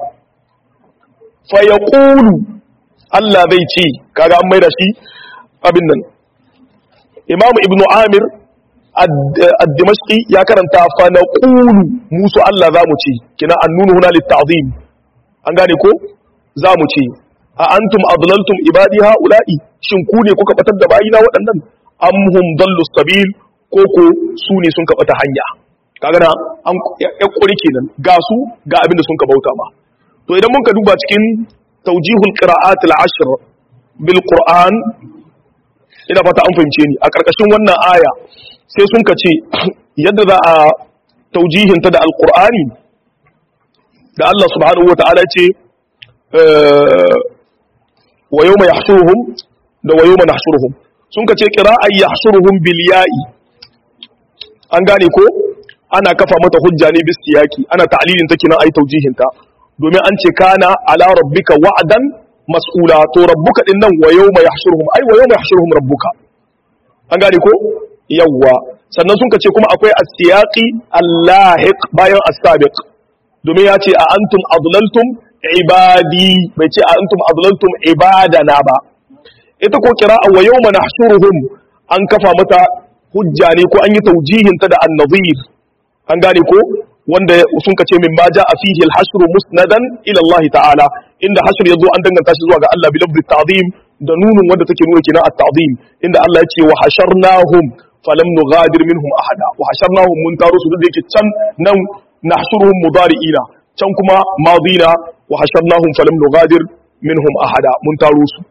fa yaqulu Allah zai ce kaga an maida shi abin nan Imam Ibn Amir ad-Dimashqi ya karanta fa naqulu musu Allah zamu ce kina annunu huna lit-ta'zim an gane ko zamu ce a antum adlaltum ibadi haula'i shin ku ne kuka batar da bayina waɗannan am hum dallu sabil ko ko su ne sun ka bata hanya kaga na an ya kuri kenan ga su ga abin da sun ka bauta ma to idan mun ka duba cikin tawjihul qira'at al-ashr bil qur'an ina fata an fahimce ni a karkashin wannan aya sai sun ka ce yadda za a taujihin ta da alqur'ani da Allah subhanahu wataala ce wa yawma yahshuruhum da wa yawma nahshuruhum sun ka ce qira'a yahshuruhum bil ya'i an gane ko ana kafa mata hujja ne bis siyaki ana ta'lilin ta kinan ayi taujihin ta domin an ce kana ala rabbika wa'dan mas'ula to rabbuka din nan wa yawma yahshuruhum ai wa yawma yahshuruhum rabbuka an gane ko yawwa sannan sun ce kuma akwai as-siyaqi al-lahiq bayan as-sabiq domin ya ce a antum adlaltum ibadi bai ce a antum adlaltum ibadana ba ita ko qira'a wa yawma nahshuruhum an kafa mata hujja ne ko an yi taujihin ta da an-nadhir an gane ko wanda sun kace min ma a fihi al-hashr musnadan ila Allah ta'ala inda hashr yazo an danganta shi zuwa ga Allah bi lafzi ta'zim da nunun wanda take nuna kina at-ta'zim inda Allah ya ce wa hasharnahum falam nughadir minhum ahada wa hasharnahum mun taro su da yake can nan nahshuruhum mudari'ina can kuma madina wa hasharnahum falam nughadir minhum ahada mun taro su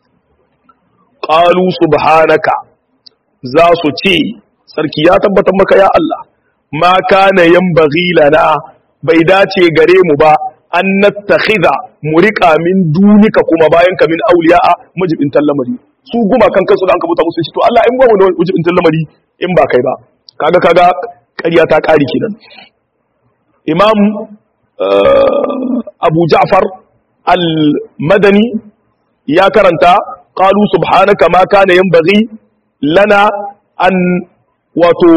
qalu subhanaka za su ce sarki ya tabbatar maka ya Allah ma kana yanbaghi lana bai dace gare mu ba an nattakhidha murika min dunika kuma bayan ka min awliya'a mujibin lamari su guma kan kansu da an kabuta musu shi to Allah in ba mu da mujibin lamari in ba kai ba kaga kaga ƙarya ta ƙari kenan imam abu ja'far al-madani ya karanta qalu subhanaka ma kana yanbaghi lana an wato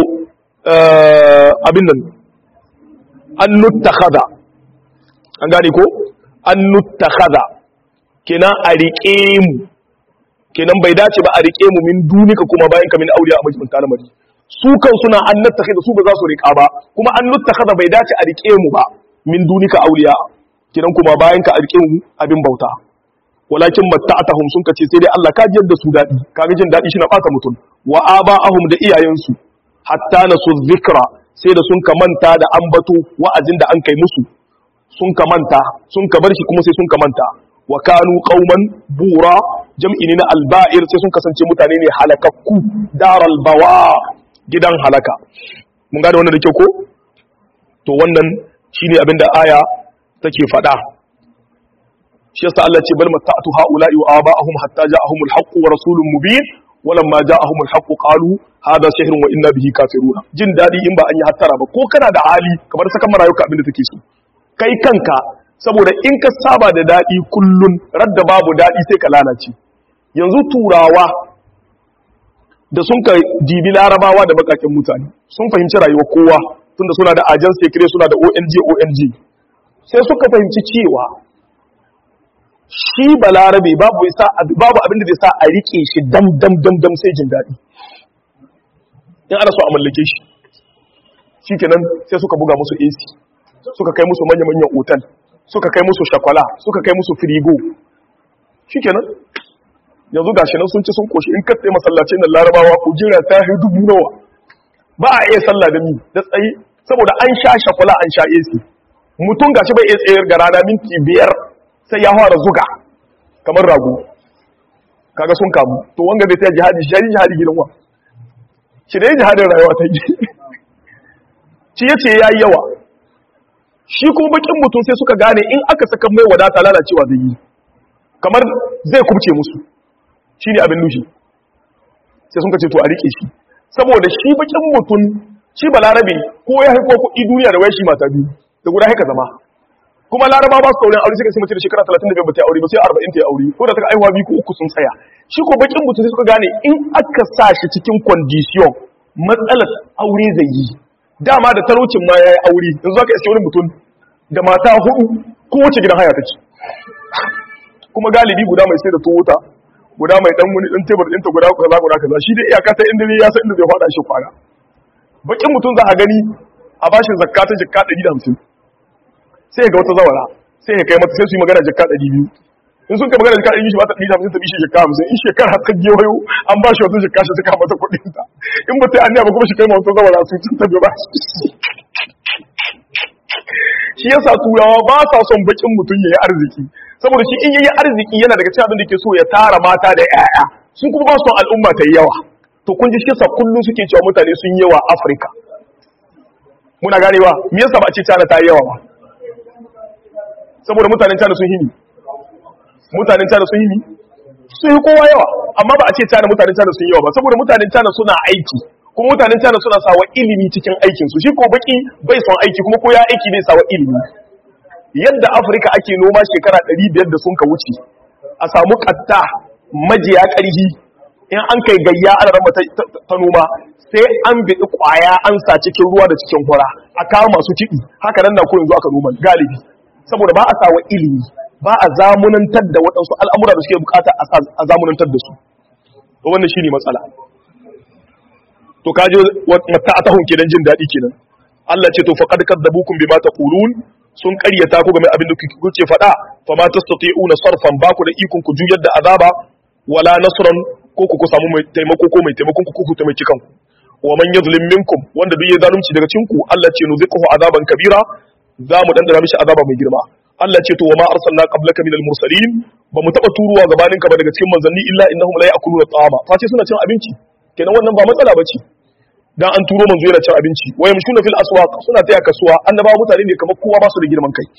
abin nan an nuttakhadha an gane ko an nuttakhadha kenan a riƙe mu kenan bai dace ba a riƙe mu min dunika kuma bayan ka min auliya a majibin kalamari su kan suna an nuttakhadha su ba za su riƙa ba kuma an nuttakhadha bai dace a riƙe mu ba min dunika auliya kenan kuma bayan ka a riƙe mu abin bauta walakin matta'atahum sun kace sai dai Allah ka ji yadda su dadi kaga jin dadi shi na bata mutum wa aba'ahum da iyayensu hatta nasu zikra sai da sun kamanta da ambato wa'azin da an kai musu sun kamanta sun ka bar shi kuma sai sun kamanta wa kanu qauman bura jam'i ne na alba'ir sai sun kasance mutane ne halakakku daral bawa gidan halaka mun gane wannan da kyau ko to wannan shine abin da aya take faɗa shi yasa Allah ce bal mata'tu ha'ula'i wa aba'ahum hatta ja'ahumul haqqu wa rasulun mubin walamma ja'ahumul haqqu qalu hadha sihrun wa inna bihi kafiruna jin dadi in ba an yi hattara ba ko kana da hali kamar sakan marayuka abin da take so kai kanka saboda in ka saba da dadi kullun radda babu dadi sai ka lalace yanzu turawa da sun ka dibi larabawa da bakakin mutane sun fahimci rayuwar kowa tunda suna da agent secret suna da ONG ONG sai suka fahimci cewa shi balarabe babu isa babu abin da zai sa a rike shi dam dam dam dam sai jin daɗi in ana so a mallake shi shikenan sai suka buga musu AC suka kai musu manya manyan otal suka kai musu shakwala suka kai musu firigo shikenan yanzu gashi nan sun ci sun koshi in ka tsaye masallacin nan larabawa ku jira ta yi dubu nawa ba a iya sallah da mi da tsayi saboda an sha shakwala an sha AC mutum gashi bai iya tsayar ga rana minti biyar sai ya fara zuga kamar rago kaga sun kamu to wanga zai ta jihadi shi jihadi gidan wa shi dai jihadin rayuwa ta yi shi yace yayi yawa shi kuma bakin mutum sai suka gane in aka saka mai wadata lalacewa zai yi kamar zai kubce musu shine abin nushi sai sun kace to a rike shi saboda shi bakin mutum shi balarabe ko ya haiko kuɗi duniya da wai shi mata biyu da guda haka zama kuma laraba ba su saurin aure suka sai mace da shekara 35 ba ta aure ba sai 40 ta aure ko da ta aihuwa biyu ko uku sun tsaya shi ko bakin mutum sai suka gane in aka sa shi cikin condition matsalar aure zai yi dama da talaucin ma yayi aure yanzu aka iske wani mutum da mata hudu ko wace gidan haya take kuma galibi guda mai sai da tuwota guda mai dan wani dan tebur ɗinta guda kaza guda kaza shi dai iyaka ta inda ne ya san inda zai fada shi kwana bakin mutum za a gani a bashin zakka ta jikka 150 sai ga wata zawara sai ya kai mata sai su yi magana jikka 200 in sun kai magana jikka 200 shi ba ta 150 ta bishi jikka 50 in shekara ta gewayo an ba shi wata jikka shi suka mata kuɗin ta in ba ta yi anniya ba kuma shi kai ma wata zawara su sun tabi ba shi yasa turawa ba sa son bakin mutum ya yi arziki saboda shi in yayi arziki yana daga cikin abin da ke so ya tara mata da 'ya'ya sun kuma ba su son al'umma ta yi yawa to kun ji shi yasa kullum suke cewa mutane sun yi yawa Afirka muna ganewa me yasa ba a ce China ta yi yawa ba saboda mutanen China sun hini mutanen China sun hini sun yi kowa yawa amma ba a ce China mutanen China sun yi yawa ba saboda mutanen China suna aiki kuma mutanen China suna sawa ilimi cikin aikin su shi ko baki bai son aiki kuma ko ya aiki bai sawa ilimi yadda Afirka ake noma shekara 500 da sun ka wuce a samu katta majiya ƙarhi in an kai gayya ana rama ta noma sai an biɗi ƙwaya an sa cikin ruwa da cikin hura a kawo masu kiɗi haka nan na ko yanzu aka noma galibi saboda ba a sawa ilimi ba a zamunantar da waɗansu al'amura da suke bukata a zamunantar da su wannan shi ne matsala to kaje mata a tahun kenan jin daɗi kenan Allah ce to faqad kadzabukum bima taqulun sun ƙaryata ku game abin da kuke faɗa fa ma tastati'una sarfan ba ku da ikon ku juyar da azaba wala nasran ko ku samu mai taimako ko mai taimakon ku ku taimaki kanku wa man yadhlim minkum wanda duk ya zalunci daga cikin ku Allah ce nuziquhu azaban kabira za mu dandana mishi azaba mai girma Allah ce to wa ma arsalna qablaka minal mursalin ba mu taba turuwa gabanin ka ba daga cikin manzanni illa innahum la ya'kuluna ta'ama fa ce suna cin abinci kenan wannan ba matsala bace dan an turo manzo yana cin abinci wa yamshuna fil aswaq suna taya kasuwa annabawa mutane ne kamar kowa ba su da girman kai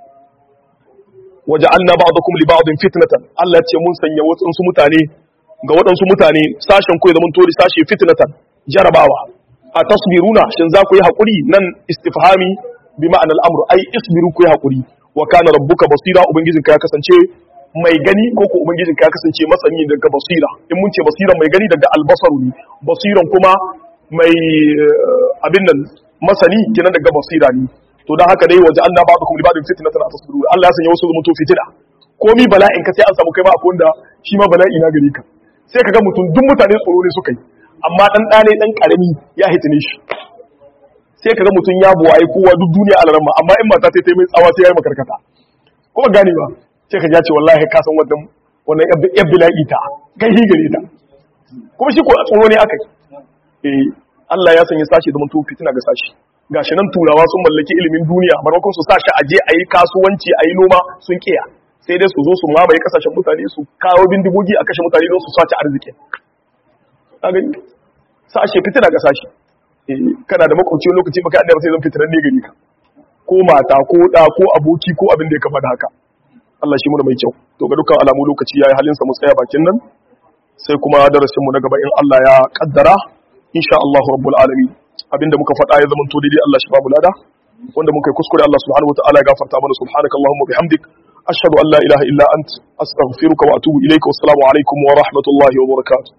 waja'alna ba'dakum li ba'din fitnatan Allah ce mun sanya wasu mutane ga waɗansu mutane sashen ku ya zama tori sashe fitnatan jarabawa a tasbiruna shin za ku yi haƙuri nan istifhami bi ma'an al'amur ai isbiru ku yi haƙuri wa kana rabbuka basira ubangijinka ya kasance mai gani ko ko ubangijinka ya kasance masani daga basira in mun ce basira mai gani daga albasaru ne basiran kuma mai abin nan masani kenan daga basira ne to dan haka dai waje Allah ba'dukum li ba'din fitnatan atasbiru Allah ya sanya wasu mutu fitina komi bala'in ka sai an samu kai ma akwai wanda shi ma bala'i na gare ka sai ka ga mutum duk mutane tsoro ne suka yi amma dan ɗane dan karami ya hitine shi sai ka ga mutum ya buwaye kowa duk duniya alarma amma in mata ta mai tsawa sai ya yi makarkata kuma gane ba sai ka ce wallahi ka san wannan wannan yab bila'i ta kai hi gare ta kuma shi ko tsoro ne aka yi eh Allah ya sanya sashi da mutum fitina ga sashi gashi nan turawa sun mallaki ilimin duniya maimakon su sashi aje a yi kasuwanci a yi noma sun kiya sai dai su zo su mamaye kasashen mutane su kawo bindigogi a kashe mutane don su sace arziki a gani sashe fitina ga sashe kana da makwabci lokaci baka da sai zan fitinan ne gari ka ko mata ko da ko aboki ko abin da ya kama da haka Allah shi mu mai kyau to ga dukkan alamu lokaci yayi halin sa mu tsaya bakin nan sai kuma darasin mu na gaba in Allah ya kaddara insha Allah rabbul alamin abinda muka faɗa ya zama to daidai Allah shi babu lada wanda muka yi kuskure Allah subhanahu wataala ya gafarta mana subhanakallahumma bihamdik أشهد أن لا إله إلا أنت أستغفرك وأتوب إليك والسلام عليكم ورحمة الله وبركاته